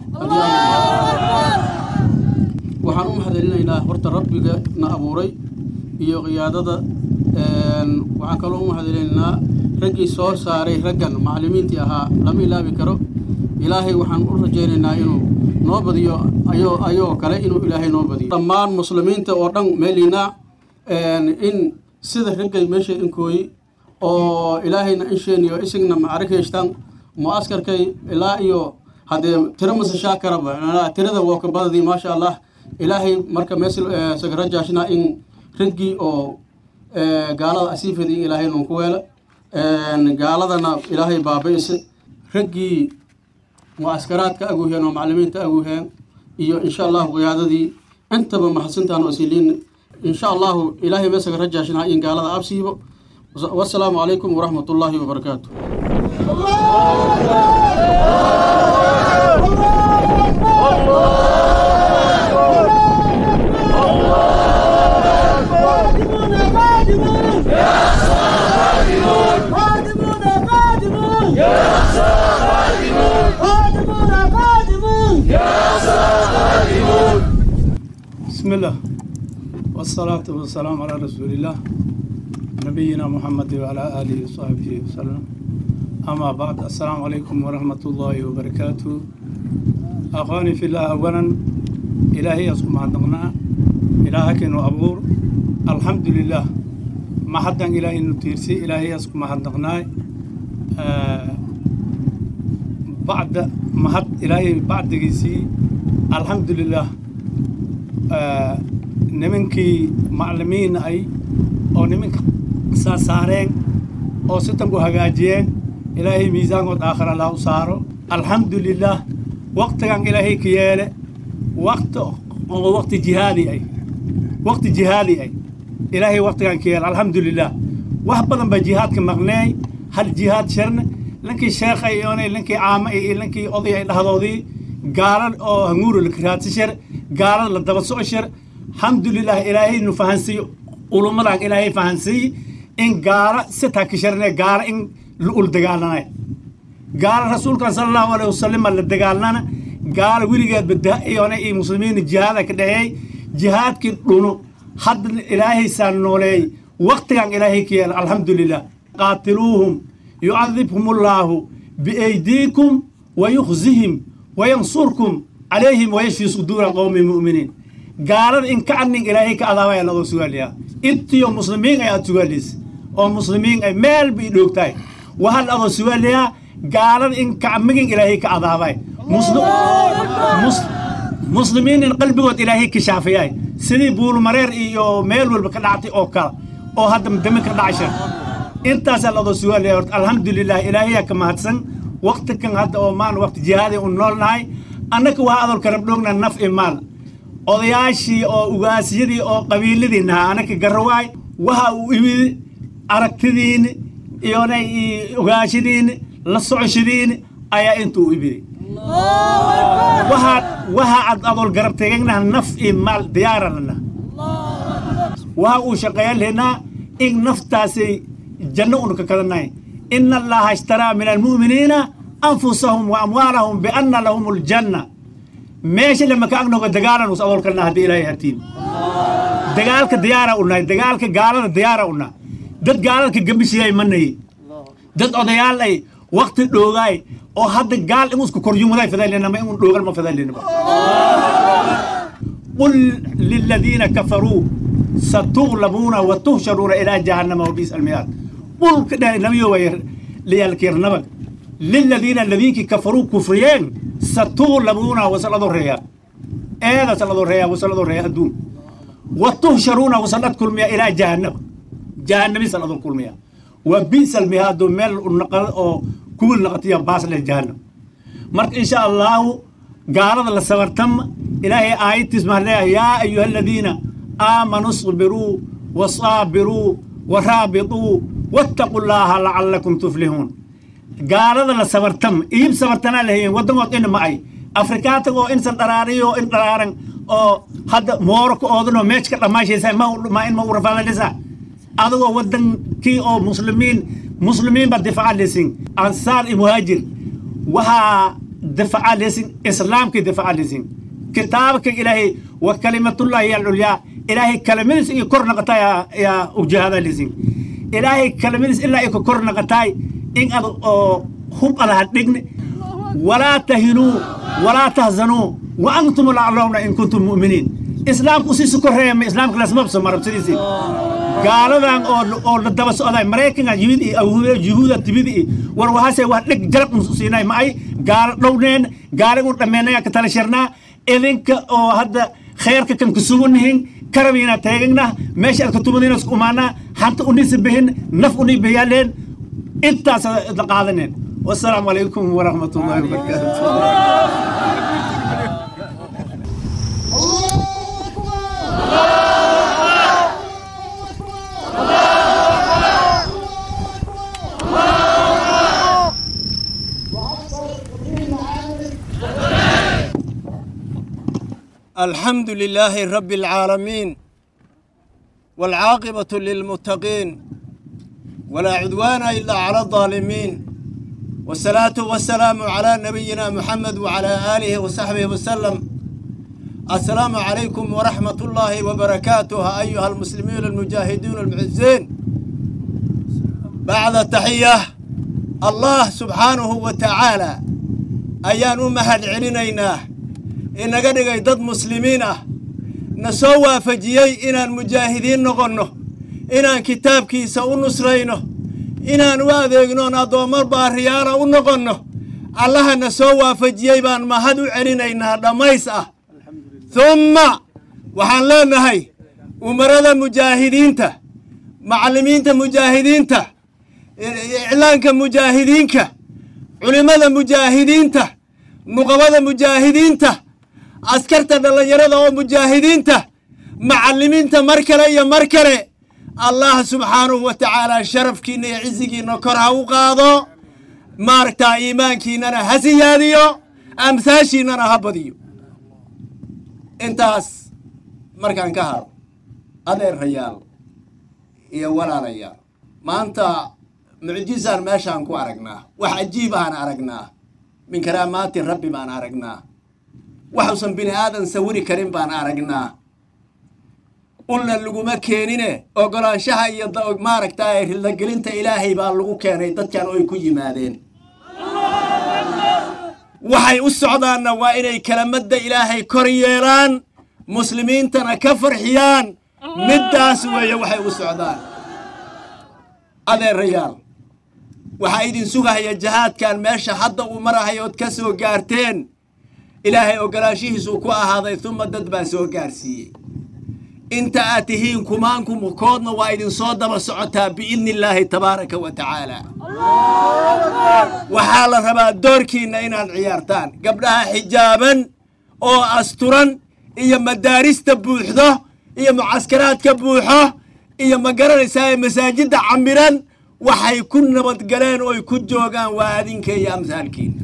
waxaan u mahadcelinaynaa horta rabbiga na abuuray iyo qiyaadada waxaan kaloo u mahadcelinaynaa raggii soo saaray raggan macallimiintii ahaa lama ilaabi karo ilaahay waxaan u rajaynaynaa inuu noo badiyo ayo ayoo kale inuu ilaahay noo badiyo dhammaan muslimiinta oo dhan meeliina in sida raggay meesha inkooyi oo ilaahayna insheeni oo isagna macarikaystaan mu'askarkay ilaa iyo haddee tiro masashaa karaba tirada waa ka badadii maasha allah ilaahay marka meesha sagarajaashna in raggii oo gaalada asiifadii in ilaahay nunku weela gaaladana ilaahay baabi'ise raggii mu'askaraadka aguheen oo macallimiinta aguheen iyo insha allahu qiyaadadii intaba mahadsantaan oo siliin insha allahu ilaahay meesaga rajaashna in gaalada absiibo والسلام عليكم ورحمة الله وبركاته بسم الله والصلاة والسلام على رسول الله نبينا محمد وعلى آله وصحبه وسلم أما بعد السلام عليكم ورحمة الله وبركاته أخواني في الله أولا إلهي أسكم عندنا إلهك إنه أبور الحمد لله ما حدا إلهي إنه تيرسي إلهي أسكم عندنا آه بعد ما حد إلهي بعد جيسي الحمد لله آه نمنكي معلمين أي أو نمنك saarsaareen oo sitanku hagaajiyeen ilaahay miisaankood aakhira allah u saaro alxamdulilah waqtigan ilaahay ka yeele waqti oo waqti jihaadi ay waqti jihaadi ay ilaahay waqtigan ka yeele alxamdulilah wax badan baa jihaadka maqneey hal jihaad sharne lankii sheekha iyoonay lankii caama iyo lankii oday ay dhahdoodii gaalad oo hanguuro lakaraadsi shar gaalad la daba soco shar alxamdulilah ilaahay nu fahansiiyo ulumadan ilaahay fahansiiye in gaala sitaa kisharne gaala in la ul dagaalanay gaala rasuulkan sala allahu alayhi wasalam la dagaalnana gaala weligeedba da-iyone iyo muslimiin jihaada ka dhexeey jihaadkii dhuno hadda ilaahaysaan nooleey waqtigan ilaahay ka yeela alxamdulilah qaatiluuhum yucadibhum allaahu biaydiikum wayukhzihim wayansurkum calayhim wayashfi suduura qowmi mu'miniin gaalada in kacanin ilaahay ka adaabaya ladoo sugaaliyaa intiyo muslimiin ay aad sugaaliysa oo muslimiin ay meel bay dhoogtahay wahal adoo sugaaliyaa gaalada in kacmigin ilaahay ka adaabay muslimiin in qalbigood ilaahay ka shaafayay sidii buulmareer iyo meel walba ka dhactay oo kale oo hadda dami ka dhacshan intaasaa ladoo sugaaliyaa horta alxamdulilah ilaahayaa ka mahadsan waqti kan hadda oo maan waqti jihaadi u nool nahay annaka waa adolka rabdhoogna naf i maal odayaashii oo ugaasyadii oo qabiiladii nahaa anaka garawaay waxa uu imid aragtidiini iyonay ogaashadiini la socoshadiini ayaa intuu imiday waxaa waxa ad adool garab teeganaha naf iyo maal diyaaranana waxa uu shaqeeyan lahnaa in naftaasay janno unu ka kadanahay ina allaha ishtaraa min almu'miniina anfusahum wa amwaalahum bianna lahum aljanna meesha lama ka agnogo dagaalan us adoolkalna haddii ilaahay hartiin dagaalka diyaara unahay dagaalka gaalada diyaara una dad gaaladka gambishiyay manayi dad odayaal ay wakti dhoogaay oo hadda gaal in usku koryumuday fadaylena ma in dhoogal ma fadaylenaba قل للذين كفروا ستغلبون وتهشرون إلى جهنم وبئس المهاد قل كده نبي وير ليالكير نبك للذين الذين كفروا كفريين ستغلبون وسلطوا الرياء هذا سلطوا الرياء وسلطوا الرياء الدون وتهشرون وسلط كل مياه إلى جهنم جهنم سلطوا كل مياه وبئس المهاد مل النقل أو كل نقطية باس للجهنم مرت إن شاء الله قال الله سورتم إلهي آية تسمح لها يا أيها الذين آمنوا اصبروا وصابروا ورابطوا واتقوا الله لعلكم تفلحون قال الله سورتم إيب سورتنا لهي ودموت إن معي أفريكاتو إنسان دراريو إن درارن أو حد مورك أودنو ميشك لما شيء ما ما إن ما ورفع لسا أدو ودن كي أو مسلمين مسلمين بدفع لسين أنصار مهاجر وها دفع لسين إسلام كي دفع لسين كتابك إلهي وكلمة الله هي العليا إلهي كلمة يكرنا قطايا يا وجهاد لسين إلهي كلمة إلا يكرنا قطاي إن أدو هم على هالدقن ولا تهنوا ولا تهزنوا وأنتم الأعلون إن كنتم مؤمنين إسلام أسيس كرهيم إسلام كلاس مبسم مرب سيدي gaaladan oo oo la daba socday maraykanka yimid iyo yuhuuda timid iyo war waxaase wax dhig jarab un siinay ma ay gaalo dhowneen gaaligun dhammeenaya ka tala shirnaa idinka oo hadda khayrka kan ku sugunnihin karabiina teegagna meesha aad ka tumadina isku umaanaa hanta unisa bihin naf uni bihiyaaleen intaas la qaadaneen wasalaamu calaykum waraxmat ullahi wabarakaatu الحمد لله رب العالمين والعاقبة للمتقين ولا عدوان إلا على الظالمين والصلاة والسلام على نبينا محمد وعلى آله وصحبه وسلم السلام عليكم ورحمة الله وبركاته أيها المسلمين المجاهدون المعزين بعد التحية الله سبحانه وتعالى أيان أمهد علينا inaga dhigay dad muslimiin ah na soo waafajiyey inaan mujaahidiin noqonno inaan kitaabkiisa u nusrayno inaan u adeegnoon addoommo baariyaala u noqonno allaha na soo waafajiyey baan mahad u celinaynaa dhammays ah humma waxaan leenahay umarada mujaahidiinta macallimiinta mujaahidiinta iclaanka mujaahidiinka culimmada mujaahidiinta nuqabada mujaahidiinta askarta dhallinyarada oo mujaahidiinta macallimiinta mar kale iyo mar kale allah subxaanahu wa tacaala sharafkiinna iyo cizigiinna kor ha u qaado maaragtaa iimaankiinnana ha siyaadiyo amsaashiinnana ha badiyo intaas markaan ka haro adeerayaal iyo walaalayaal maanta mucjisaan meeshaan ku aragnaa wax cajiib aan aragnaa min karaamaati rabbi baan aragnaa waxuusan bini aadan sawiri karin baan aragnaa ulna laguma keenine ogolaanshaha iyo maaragtaa ridagelinta ilaahay baa lagu keenay dadkan oy ku yimaadeen waxay u socdaanna waa inay kalamadda ilaahay kor yeelaan muslimiintana ka farxiyaan middaas weeye waxay u socdaan adeerayaal waxaa idin sugahaya jahaadkan meesha hadda uu marahayo ood ka soo gaarteen ilaahay ogolaanshihiisuu ku ahaaday uma dad baa soo gaarsiiyey inta aad tihiin kumaanku mukoodna waa idinsoo daba socotaa biidni illaahi tabaaraka wa tacaala waxaa la rabaa doorkiinna inaad ciyaartaan gabdhaha xijaaban oo asturan iyo madaarista buuxdo iyo mucaskaraadka buuxo iyo ma garanaysaa masaajidda camiran waxay ku nabadgaleen ooy ku joogaan waa adinka iyo amsaalkiina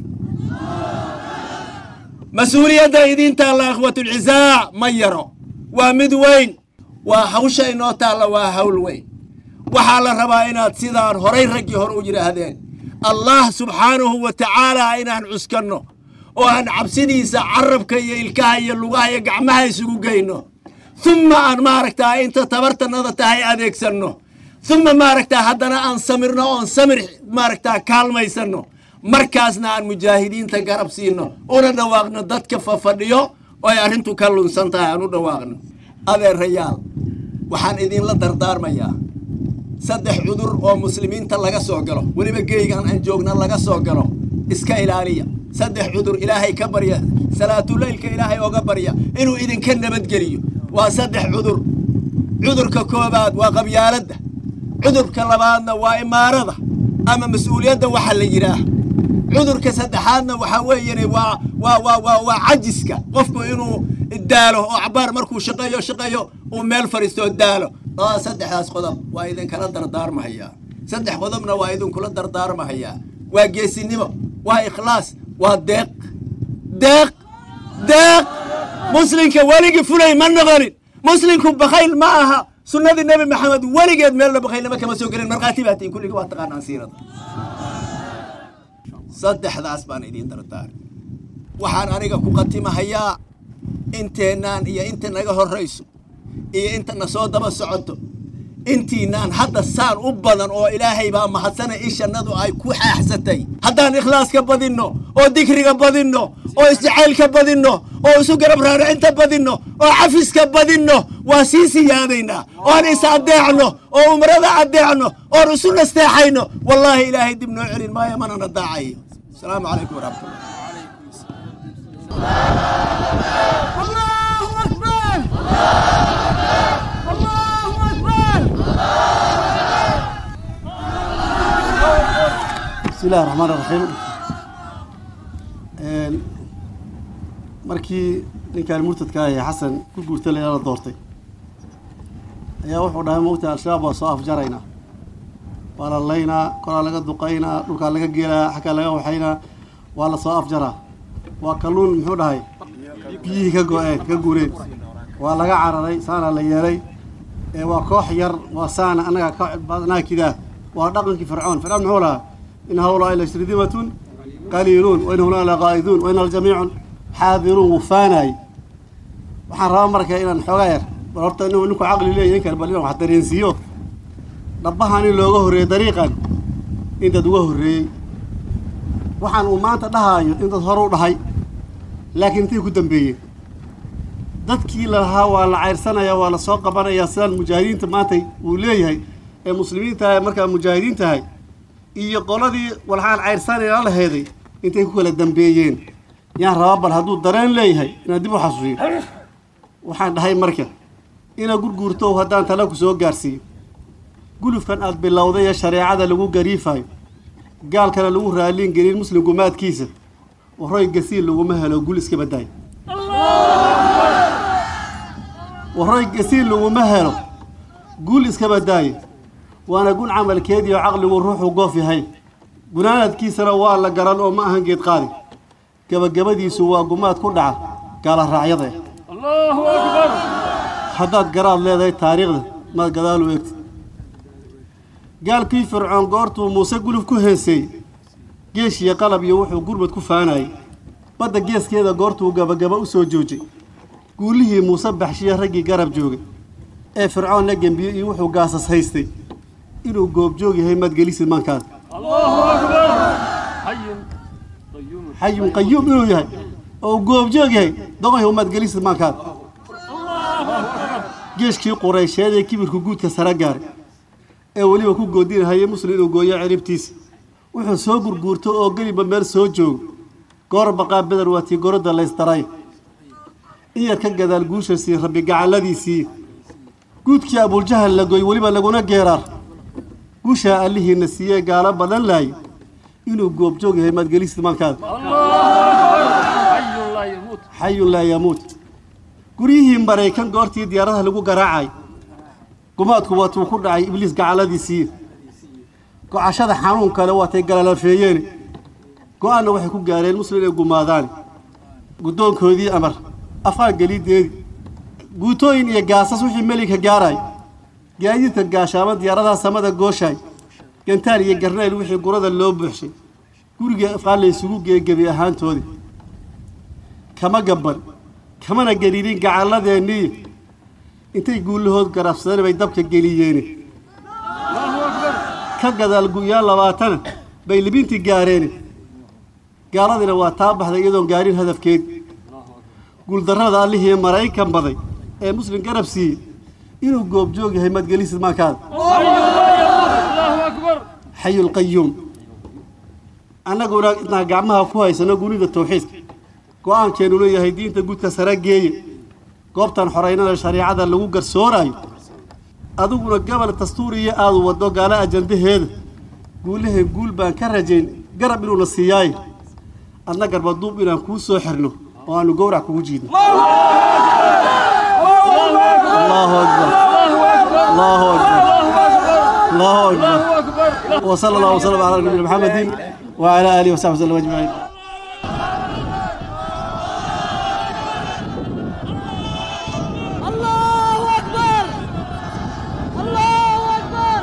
mas-uuliyadda idiin taalla akhwatulcisaac ma yaro waa mid weyn waa hawsha inoo taalla waa hawl weyn waxaa la rabaa inaad sidaan horay raggii hore u yidhaahdeen allah subxaanahu wa tacaalaa inaan cuskanno oo aan cabsidiisa carabka iyo ilkaha iyo lugaha iyo gacmaha isugu geyno humma aan maaragtaa inta tabartanada tahay adeegsanno uma maaragtaa haddana aan samirno oon samir maaragtaa kaalmaysanno markaasna aan mujaahidiinta garab siino una dhawaaqno dadka fafadhiyo oo ay arrintu ka lunsan tahay aan u dhawaaqno adeerayaal waxaan idinla dardaarmayaa saddex cudur oo muslimiinta laga soo galo weliba geygan aan joogna laga soo galo iska ilaaliya saddex cudur ilaahay ka barya salaatuleylka ilaahay oga barya inuu idinka nabadgeliyo waa saddex cudur cudurka koobaad waa qabyaaladda cudurka labaadna waa imaarada ama mas-uuliyadda waxa la yidhaah cudurka saddexaadna waxaa weeyane waa waa waa waa waa cajiska qofku inuu daalo oo cabaar markuu shaqeeyo shaqeeyo uu meel fadhiistoo daalo aa saddexdaas qodob waa idinkala dardaarmahayaa saddex qodobna waa idinkula dardaarmahayaa waa geesinimo waa ikhlaas waa deeq deeq deeq muslimka weligii fulay ma noqonin muslimku bakayl ma aha sunnadii nebi maxamed weligeed meelna bakaylnimo kama soo gelin markhaati baa tiin kulligii waa taqaanaan siirada saddexdaas baan idiin dardaari waxaan aniga ku qatimahayaa inteennaan iyo inta naga horrayso iyo inta na soo daba socoto intiinaan hadda saan u badan oo ilaahay baa mahadsana ishannadu ay ku xaaxsatay haddaan ikhlaaska badinno oo dikriga badinno oo isjacaylka badinno oo isu garab raaracinta badinno oo cafiska badinno waa sii siyaadaynaa oon is addeecno oo umrada addeecno oon isu nasteexayno wallaahi ilaahay dib noo celin maayo manana daacayo asalaamu calaykum waraxmatullah bismi illahi raxmaan iraxiim markii ninkaan murtadka ah ee xasan ku guurta la doortay ayaa wuxuu dhahay mogta al-shabaab waa soo afjaraynaa waa la laynaa kolaa laga duqaynaa dhulkaa laga geelaa xaggaa laga waxaynaa waa la soo afjaraa waa kalluun muxuu dhahay biyihii ka go-een ka guureen waa laga cararay saana la yeelay ee waa koox yar waa saana annaga ka badnaa kidaa waa dhaqankii fircoon fircoon muxuu lahaa in hawlaai lashridimatun qaliiluun wa in hawlaa laqaa'iduun wa in aljamiicun xaadiruun wuu faanaay waxaan rabaa marka inaan xoogaa yar bal horta inuu ninku caqli leeyahy in kale bal inaan wax dareensiiyo dhabbahan in looga horreeyey dariiqan in dad uga horreeyey waxaan uu maanta dhahaayo in dad hore u dhahay laakiin intay ku dambeeyeen dadkii lalahaa waa la cayrsanayaa waa la soo qabanayaa sidaan mujaahidiinta maanta uu leeyahay ee muslimiinta ah markaa mujaahidiin tahay iyo qoladii walxaan cayrsanayla laheeday intay ku kala dambeeyeen yaan rabaa bal hadduu dareen leeyahay inaan dib u xasuusiyo waxaan dhahay marka inaad gurguurto haddaan tala ku soo gaarsiiyo gulufkan aad bilowday ee shareecada lagu gariifayo gaalkana lagu raaliin gelin muslim gumaadkiisa waroy gasiil laguma helo gul iska badaayo waroy gasiil laguma helo gul iska badaayo waana gun camalkeedii oo caqligu ruuxu goof yahay gunaanadkiisana waa la garan oo ma ahan geed qaadi gebagabadiisu waa gumaad ku dhaca gaala raacyada haddaad garaad leedahay taariikhda maad gadaal u eegtid gaalkii fircoon goortuu muuse guluf ku heeseeyey geesh iyo qalab iyo wuxuu gurmad ku faanayay badda geeskeeda goortuu gabagaba u soo joojay guulihii muuse baxshiya raggii garab joogay ee fircoon la gembiye iyo wuxuu gaasas haystay inuu goobjoog yahay maadgelisid maankaada xayun qayuum inuu yahay oo goobjoog yahay doqoyh maadgelisid maankaada geeshkii quraysheed ee kibirku guudka sara gaaray ee weliba ku goodinahayay muslim inuu gooyo ciribtiisa wuxuu soo gurguurto oo geliba meel soo joogo goor baqaa beder waa tii gorodda laysdaray in yar ka gadaal guusha sii rabbi gacalladiisii guudkii abuljahal la goy weliba laguna geeraar guushaa allihiina siiyee gaalo badan laayay inuu goobjoog yahay maadgelisid maankaada xayun laa yamuut guryihii maraykan goortii diyaaradaha lagu garaacay gumaadku waatuu ku dhacay ibliis gacalladiisii gocashada xanuun kale waatay galalafeeyeen go-aanna waxay ku gaareen muslim inay gumaadaan guddoonkoodii amar afqaan gelideedii guutooyin iyo gaasas wixii meligka gaaraay gaadiidka gaashaamo diyaaradaha samada gooshaay gantaal iyo garnayl wixii gurada loo buuxshay gurigii afqaan la isugu geegebi ahaantoodii kama gabban kamana gariirin gacalladeennii intay guulahood garabsadeen bay dabka geliyeene ka gadaal gu'yaan labaatana bay libintii gaareene gaaladiina waa taa baxday iyadoon gaarin hadafkeed guuldarrada allihii maraykan baday ee muslim garab siiyey inuu goobjoog yahay madgelisid maankaada xayulqayuum annaguna intaan gacmaha ku haysano gunida tawxiidka go'aankeennu leeyahay diinta gudka sare geeye goobtan xoraynada shariicada lagu garsooraayo adiguna gobol dastuuriya aadu waddo gaala ajandaheeda guulahay guul baan ka rajayn garab inuuna siiyaaye adna garbaduub inaan kuu soo xirno oo aanu gowrac kugu jiidno allahu akbar allahu akbar allahu akbar وصلى الله وسلم على نبينا محمد وعلى اله وصحبه وسلم اجمعين الله أكبر الله أكبر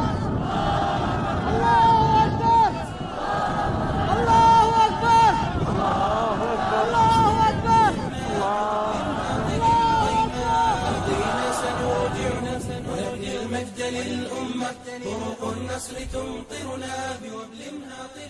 الله أكبر الله أكبر الله أكبر دين سنودع ونبني المجد للأمة طرق النصر تمطرنا بوبل هاطل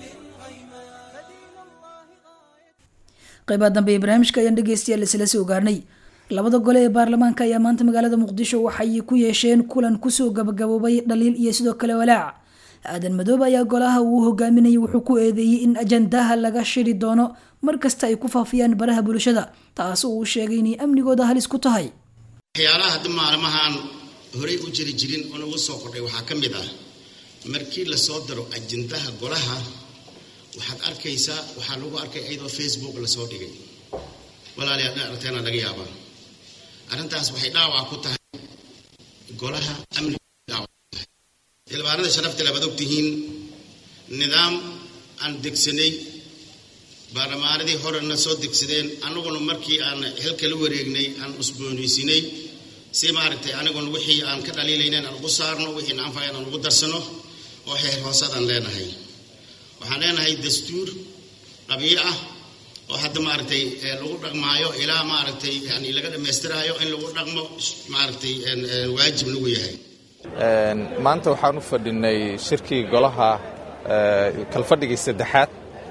qaybaha dambe ee barnaamijka ayaan dhegeystayaal isla soo gaarnay labada gole ee baarlamaanka ayaa maanta magaalada muqdisho waxay ku yeesheen kulan kusoo gabagaboobay dhaliil iyo sidoo kale walaac aadan madoobe ayaa golaha uu hogaaminayay wuxuu ku eedeeyey in ajandaha laga shiri doono markasta ay ku faafiyaan baraha bulshada taas oo uu sheegay inay amnigooda halis ku tahay waxyaalaha hadda maalmahan horey u jiri jirin oo nagu soo kordhay waxaa ka mid ah markii lasoo daro ajendaha golaha waxaad arkaysaa waxaa lagu arkay iyadoo facebook lasoo dhigay walaalayaal in aragteena laga yaabaa arrintaas waxay dhaawac ku tahay golaha amniga ilbaanada sharafta labaad ogtihiin nidaam aan degsanay baarlamaanadii horena soo degsadeen annaguna markii aan xilka la wareegnay aan usboonaysinay si maaragtay aniguna wixii aan ka dhaliilaynayn aan ugu saarno wixii naanfayan aan ugu darsano oo heer hoosadaan leenahay waxaan leenahay dastuur qabiyo ah oo hadda maaragtay lagu dhaqmaayo ilaa maaragtay yani laga dhammaystiraayo in lagu dhaqmo maaragtay waajib lagu yahay maanta waxaan u fadhinay shirkii golaha kalfadhigii saddexaad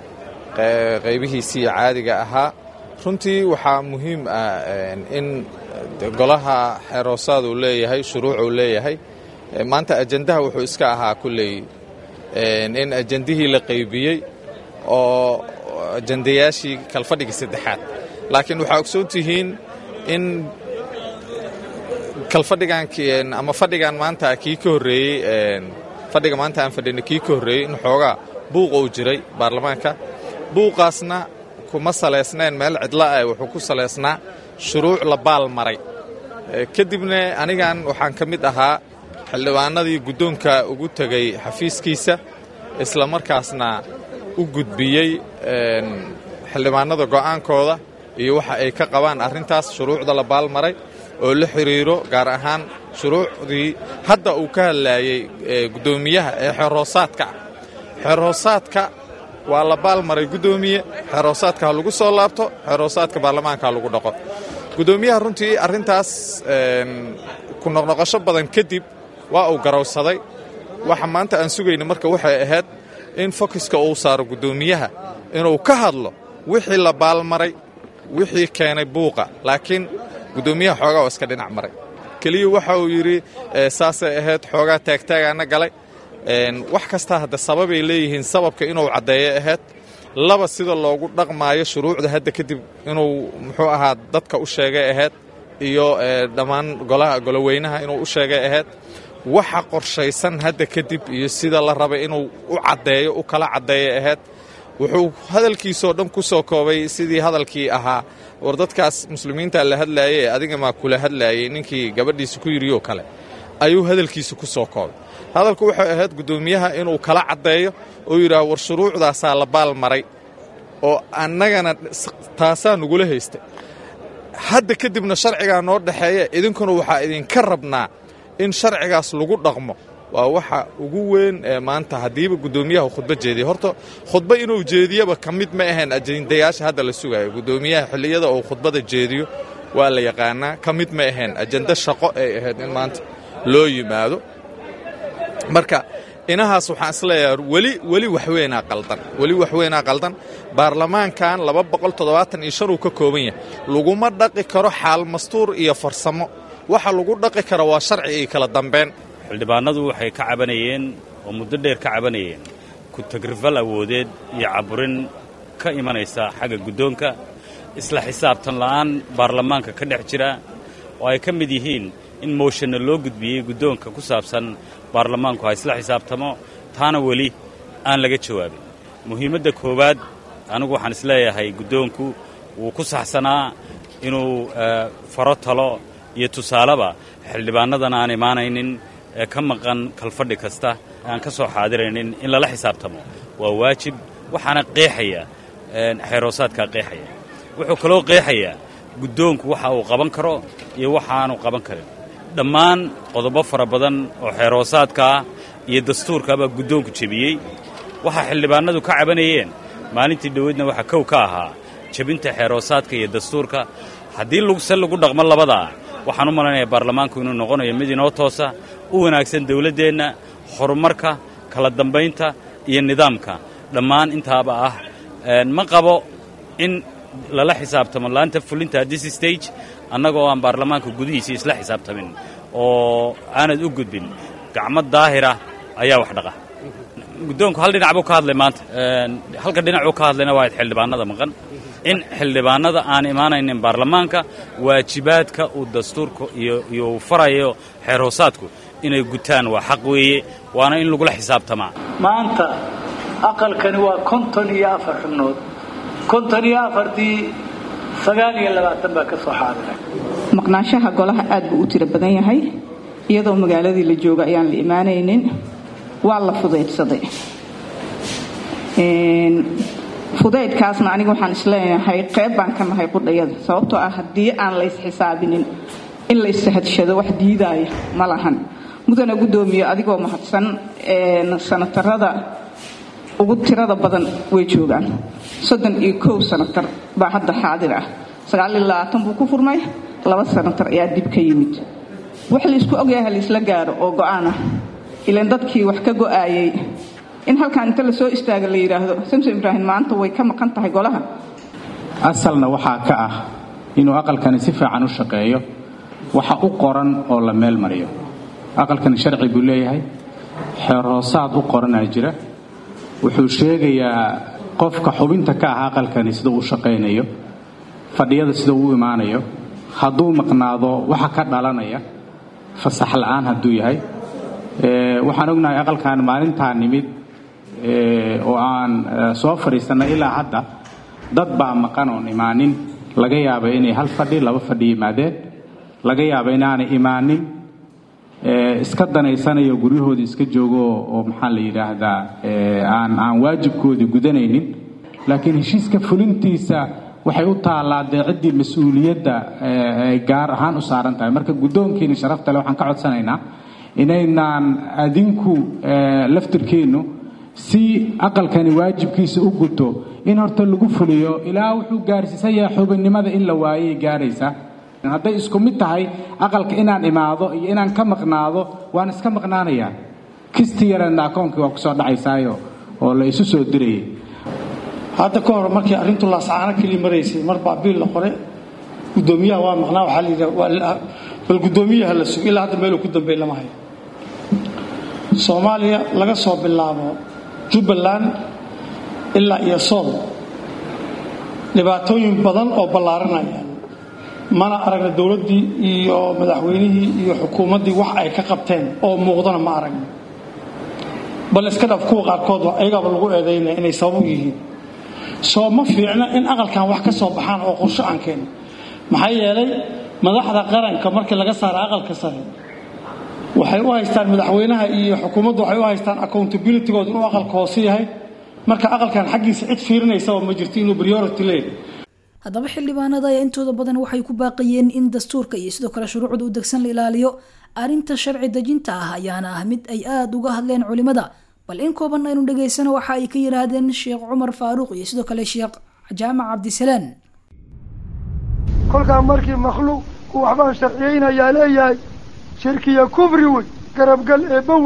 qaybihiisii caadiga ahaa runtii waxaa muhiim ah in golaha xeeroosaad uu leeyahay shuruuc uu leeyahay maanta ajandaha wuxuu iska ahaa kulley in ajandihii la qaybiyey oo ajandayaashii kalfadhigii saddexaad laakiin waxaa ogsoon tihiin in kalfadhigan ama fadhigan maanta kii ka horreeyey fadhiga maanta aan fadhinay kii ka horreeyey in xoogaa buuq uu jiray baarlamaanka buuqaasna kuma salaysnayn meel cidla ah wuxuu ku salaysnaa shuruuc la baal maray kadibna anigan waxaan ka mid ahaa xildhibaanadii guddoonka ugu tegay xafiiskiisa isla markaasna u gudbiyey xildhibaanada go'aankooda iyo waxa ay ka qabaan arrintaas shuruucda la baalmaray oo la xiriiro gaar ahaan shuruucdii hadda uu ka hadlaayey guddoomiyaha ee xeroosaadka ah xeroosaadka waa la baalmaray guddoomiye xeroosaadka ha lagu soo laabto xeroosaadka baarlamaanka ha lagu dhaqo guddoomiyaha runtii arrintaas ku noqnoqosho badan kadib waa uu garowsaday waxa maanta aan sugayna marka waxay ahayd in fokiska uu saaro guddoomiyaha inuu ka hadlo wixii la baalmaray wixii keenay buuqa laakiin guddoomiyaha xoogaa oo iska dhinac maray keliya waxa uu yidhi saasay ahayd xoogaa taagtaagaana galay wax kastaa hadda sababay leeyihiin sababka inuu caddeeyo ahayd laba sida loogu dhaqmaayo shuruucda hadda kadib inuu muxuu ahaa dadka u sheegay ahayd iyo dhammaan golaha goloweynaha inuu u sheegay ahayd waxa qorshaysan hadda kadib iyo sida la rabay inuu u caddeeyo u kala caddeeya ahayd wuxuu hadalkiisoo dhan ku soo koobay sidii hadalkii ahaa war dadkaas muslimiinta la hadlaayay ee adiga maa kula hadlaayay ninkii gabadhiisa ku yidhiyoo kale ayuu hadalkiisa ku soo koobay hadalku waxay ahayd guddoomiyaha inuu kala caddeeyo oo yidhaah war shuruucdaasaa la baal maray oo annagana taasaa nugula haystay hadda kadibna sharcigaa noo dhexeeya idinkuna waxaa idinka rabnaa in sharcigaas lagu dhaqmo waa waxa ugu weyn ee maanta haddiiba guddoomiyaha khudba jeediya horta khudba inuu jeediyaba ka mid ma ahayn ajendayaasha hadda la sugayo guddoomiyaha xilliyada uu khudbada jeediyo waa la yaqaanaa ka mid ma ahayn ajenda shaqo ay ahayd in maanta loo yimaado marka inahaas waxaan isleeyahay weli weli waxweynaa qaldan weli waxweynaa qaldan baarlamaankan laba boqol toddobaatan iyo shan uu ka kooban yahay laguma dhaqi karo xaal mastuur iyo farsamo waxa lagu dhaqi karo waa sharci iyo kala dambeyn xildhibaanadu waxay ka cabanayeen oo muddo dheer ka cabanayeen ku-tagrifal awoodeed iyo caburin ka imanaysa xagga guddoonka isla xisaabtan la'aan baarlamaanka ka dhex jira oo ay ka mid yihiin in mooshanna loo gudbiyey guddoonka ku saabsan baarlamaanku ha isla xisaabtamo taana weli aan laga jawaabin muhiimadda koowaad anigu waxaan isleeyahay guddoonku wuu ku saxsanaa inuu faro talo iyo tusaaleba xildhibaannadan aan imaanaynin ee ka maqan kalfadhi kasta aan ka soo xaadiraynin in lala xisaabtamo waa waajib waxaana qeexaya xeeroosaadkaa qeexaya wuxuu kaloo qeexayaa guddoonku waxa uu qaban karo iyo waxaanu qaban karin dhammaan qodobo fara badan oo xeeroosaadkaa iyo dastuurkaabaa guddoonku jebiyey waxa xildhibaanadu ka cabanayeen maalintii dhoweydna waxaa kow ka ahaa jebinta xeeroosaadka iyo dastuurka haddii se lagu dhaqmo labadaa waxaan u malaynayaa baarlamaanku inuu noqonayo mid inoo toosa u wanaagsan dawladdeenna horumarka kala dambaynta iyo nidaamka dhammaan intaaba ah ma qabo in lala xisaabtamo laanta fulinta this stage annagoo aan baarlamaanka gudihiisii isla xisaabtamin oo aanad u gudbin gacmo daahira ayaa wax dhaqa guddoonku hal dhinac buu ka hadlay maanta halka dhinacuu ka hadlayna waa xildhibaanada maqan in xildhibaanada aan imaanaynin baarlamaanka waajibaadka uu dastuurka iyo uu farayo xeer hoosaadku inay gutaan waa xaq weeye waana in lagula xisaabtamaa maanta aqalkani waa konton iyo afar xubnood konton iyo afartii sagaal iyo labaatan baa ka soo xaadiray maqnaanshaha golaha aad buu u tiro badan yahay iyadoo magaaladii la jooga ayaan la imaanaynin waa la fudaydsaday fudaydkaasna aniga waxaan isleeyahay qayb baan ka nahay qudhayada sababtoo ah haddii aan la ysxisaabinin in la issahadshado wax diidaaya ma lahan mudana guddoomiye adigoo mahadsan sanatarada ugu tirada badan way joogaan soddon iyo kow sanatar baa hadda xaadir ah sagaal iyo labaatan buu ku furmay laba sanatar ayaa dib ka yimid wax laysku ogyahay laysla gaaro oo go'aan ah ilaan dadkii wax ka go'aayay in halkaan inta la soo istaaga la yidhaahdo samsom ibraahim maanta way ka maqan tahay golaha asalna waxaa ka ah inuu aqalkani si fiican u shaqeeyo waxa u qoran oo la meel mariyo aqalkani sharci buu leeyahay xeer hoosaad u qoranaa jira wuxuu sheegayaa qofka xubinta ka ah aqalkani sida uu shaqaynayo fadhiyada sida uu u imaanayo hadduu maqnaado waxa ka dhalanaya fasax la'aan hadduu yahay waxaan ognahay aqalkan maalintaa nimid oo aan soo fadhiisannay ilaa hadda dad baa maqan oon imaanin laga yaaba inay hal fadhi laba fadhi yimaadeen laga yaaba inaanay imaanin iska danaysanayo guryahoodii iska joogo oo maxaa la yidhaahdaa aan aan waajibkoodii gudanaynin laakiin heshiiska fulintiisa waxay u taallaa dee ciddii mas-uuliyadda ay gaar ahaan u saaran tahay marka guddoonkiina sharaftale waxaan ka codsanaynaa inaynaan adinku laftirkeennu si aqalkani waajibkiisa u guto in horta lagu fuliyo ilaa wuxuu gaarsiisan yahay xubinnimada in la waayay gaaraysaa hadday isku mid tahay aqalka inaan imaado iyo inaan ka maqnaado waan iska maqnaanayaa kisti yareedna akoonkii waa kusoo dhacaysaayo oo la isu soo dirayay hadda ka hor markii arrintu laasacaano keli maraysay mar baa biil la qoray guddoomiyaha waa maqnaa waxaa la yidhaha bal guddoomiyaha la sugo ilaa hadda meeluu ku dambeey lama hayo soomaaliya laga soo bilaabo jubbaland ilaa iyo sool dhibaatooyin badan oo ballaaranaya mana aragna dowladdii iyo madaxweynihii iyo xukuumaddii wax ay ka qabteen oo muuqdana ma aragna bal iska dhaf kuwa qaarkood ayagaaba lagu eedaynaya inay sabab u yihiin soo ma fiicna in aqalkan wax ka soo baxaan oo qorsho aan keenno maxaa yeelay madaxda qaranka markii laga saara aqalka sare waxay u haystaan madaxweynaha iyo xukuumaddu waxay u haystaan accountabilitygooda inuu aqalka hoose yahay marka aqalkan xaggiisa cid fiirinaysaba ma jirto inuu priority leeyahay haddaba xildhibaanada ayaa intooda badan waxay ku baaqayeen in dastuurka iyo sidoo kale shuruucda u degsan la ilaaliyo arrinta sharci dejinta ah ayaana ah mid ay aada uga hadleen culimada bal in kooban aynu dhegaysano waxa ay ka yidhaahdeen sheekh cumar faaruuq iyo sidoo kale sheekh jaamac cabdisalaan kolkaa markii makhluuq uu waxbaan sharciyeynayaa leeyahay shirkiya kufri wey garabgal eebba wey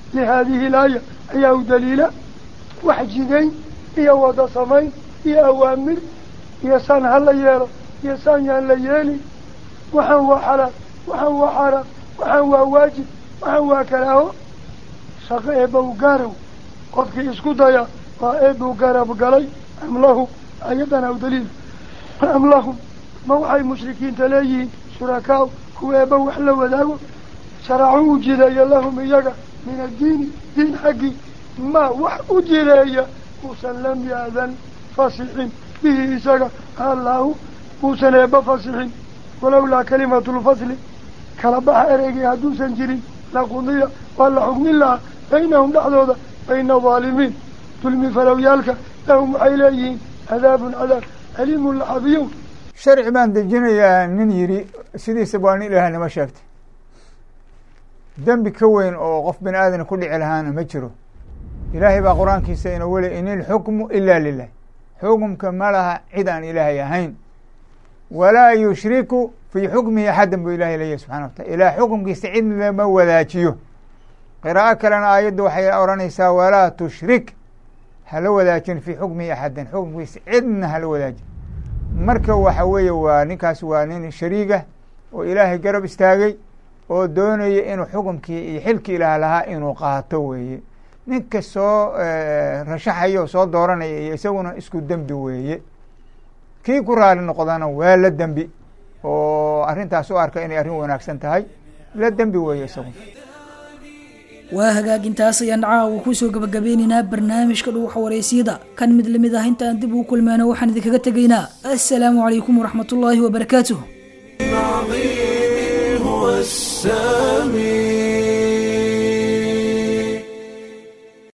lihaadihi laaya ayaa u daliila wax jidayn iyo wada samayn iyo awaamir iyo saan ha la yeelo iyo saan yaan la yeelin waxaan waa xalaal waxaan waa xaaraam waxaan waa waajib waxaan waa karaaho shaqo eebbaw gaaraw qofkii isku daya waa eebbuu garab galay am lahum ayadana u daliil am lahum ma waxay mushrikiinta leeyihiin shurakaaw kuwa eebba wax la wadaago sharacu u jideeya lahum iyaga min addiini diin xaggii ma wax u jireeya uusan lam ya'dan fasixin bihi isaga allaahu uusan eebba fasixin walowlaa kalimatulfasli kala baxa ereygii hadduusan jirin laqudiya waa la xugmin lahaa baynahum dhexdooda bayna daalimiin dulmi falowyaalka lahum waxay leeyihiin cadaabun cadaab aliimun laxabiyow sharci baan dejinayaa nin yidhi sidiisa waa nin ilaahay nama sheegtay dembi ka weyn oo qof bini aadana ku dhici lahaana ma jiro ilaahay baa qur-aankiisa ina weli in ilxukmu ilaa lilah xukumka ma laha cid aan ilaahay ahayn walaa yushriku fii xukmihi axadan buu ilahay leeyahy subxana wa taala ilaah xukumkiisa cid lama wadaajiyo qiraa'o kalena aayadda waxay odhanaysaa walaa tushrik hala wadaajin fii xukmihi axadan xukumkiisa cidna hala wadaajin marka waxa weeye waa ninkaas waa nin shariiga oo ilaahay garab istaagay oo doonaya inuu xukumkii iyo xilkii ilaah lahaa inuu qaato weeye ninka soo rashaxaya oo soo dooranaya iyo isaguna isku dembi weeye kii ku raali noqdana waa la dembi oo arrintaas u arka inay arrin wanaagsan tahay la dembi weeye isagu waa hagaajintaas ayaan caawa kusoo gabagabeynaynaa barnaamijka dhuuxa waraysyada kan mid lamid ah intaan dib ugu kulmeyno waxaan idinkaga tegaynaa assalaamu calaykum waraxmatullaahi wabarakaatuh هو السامي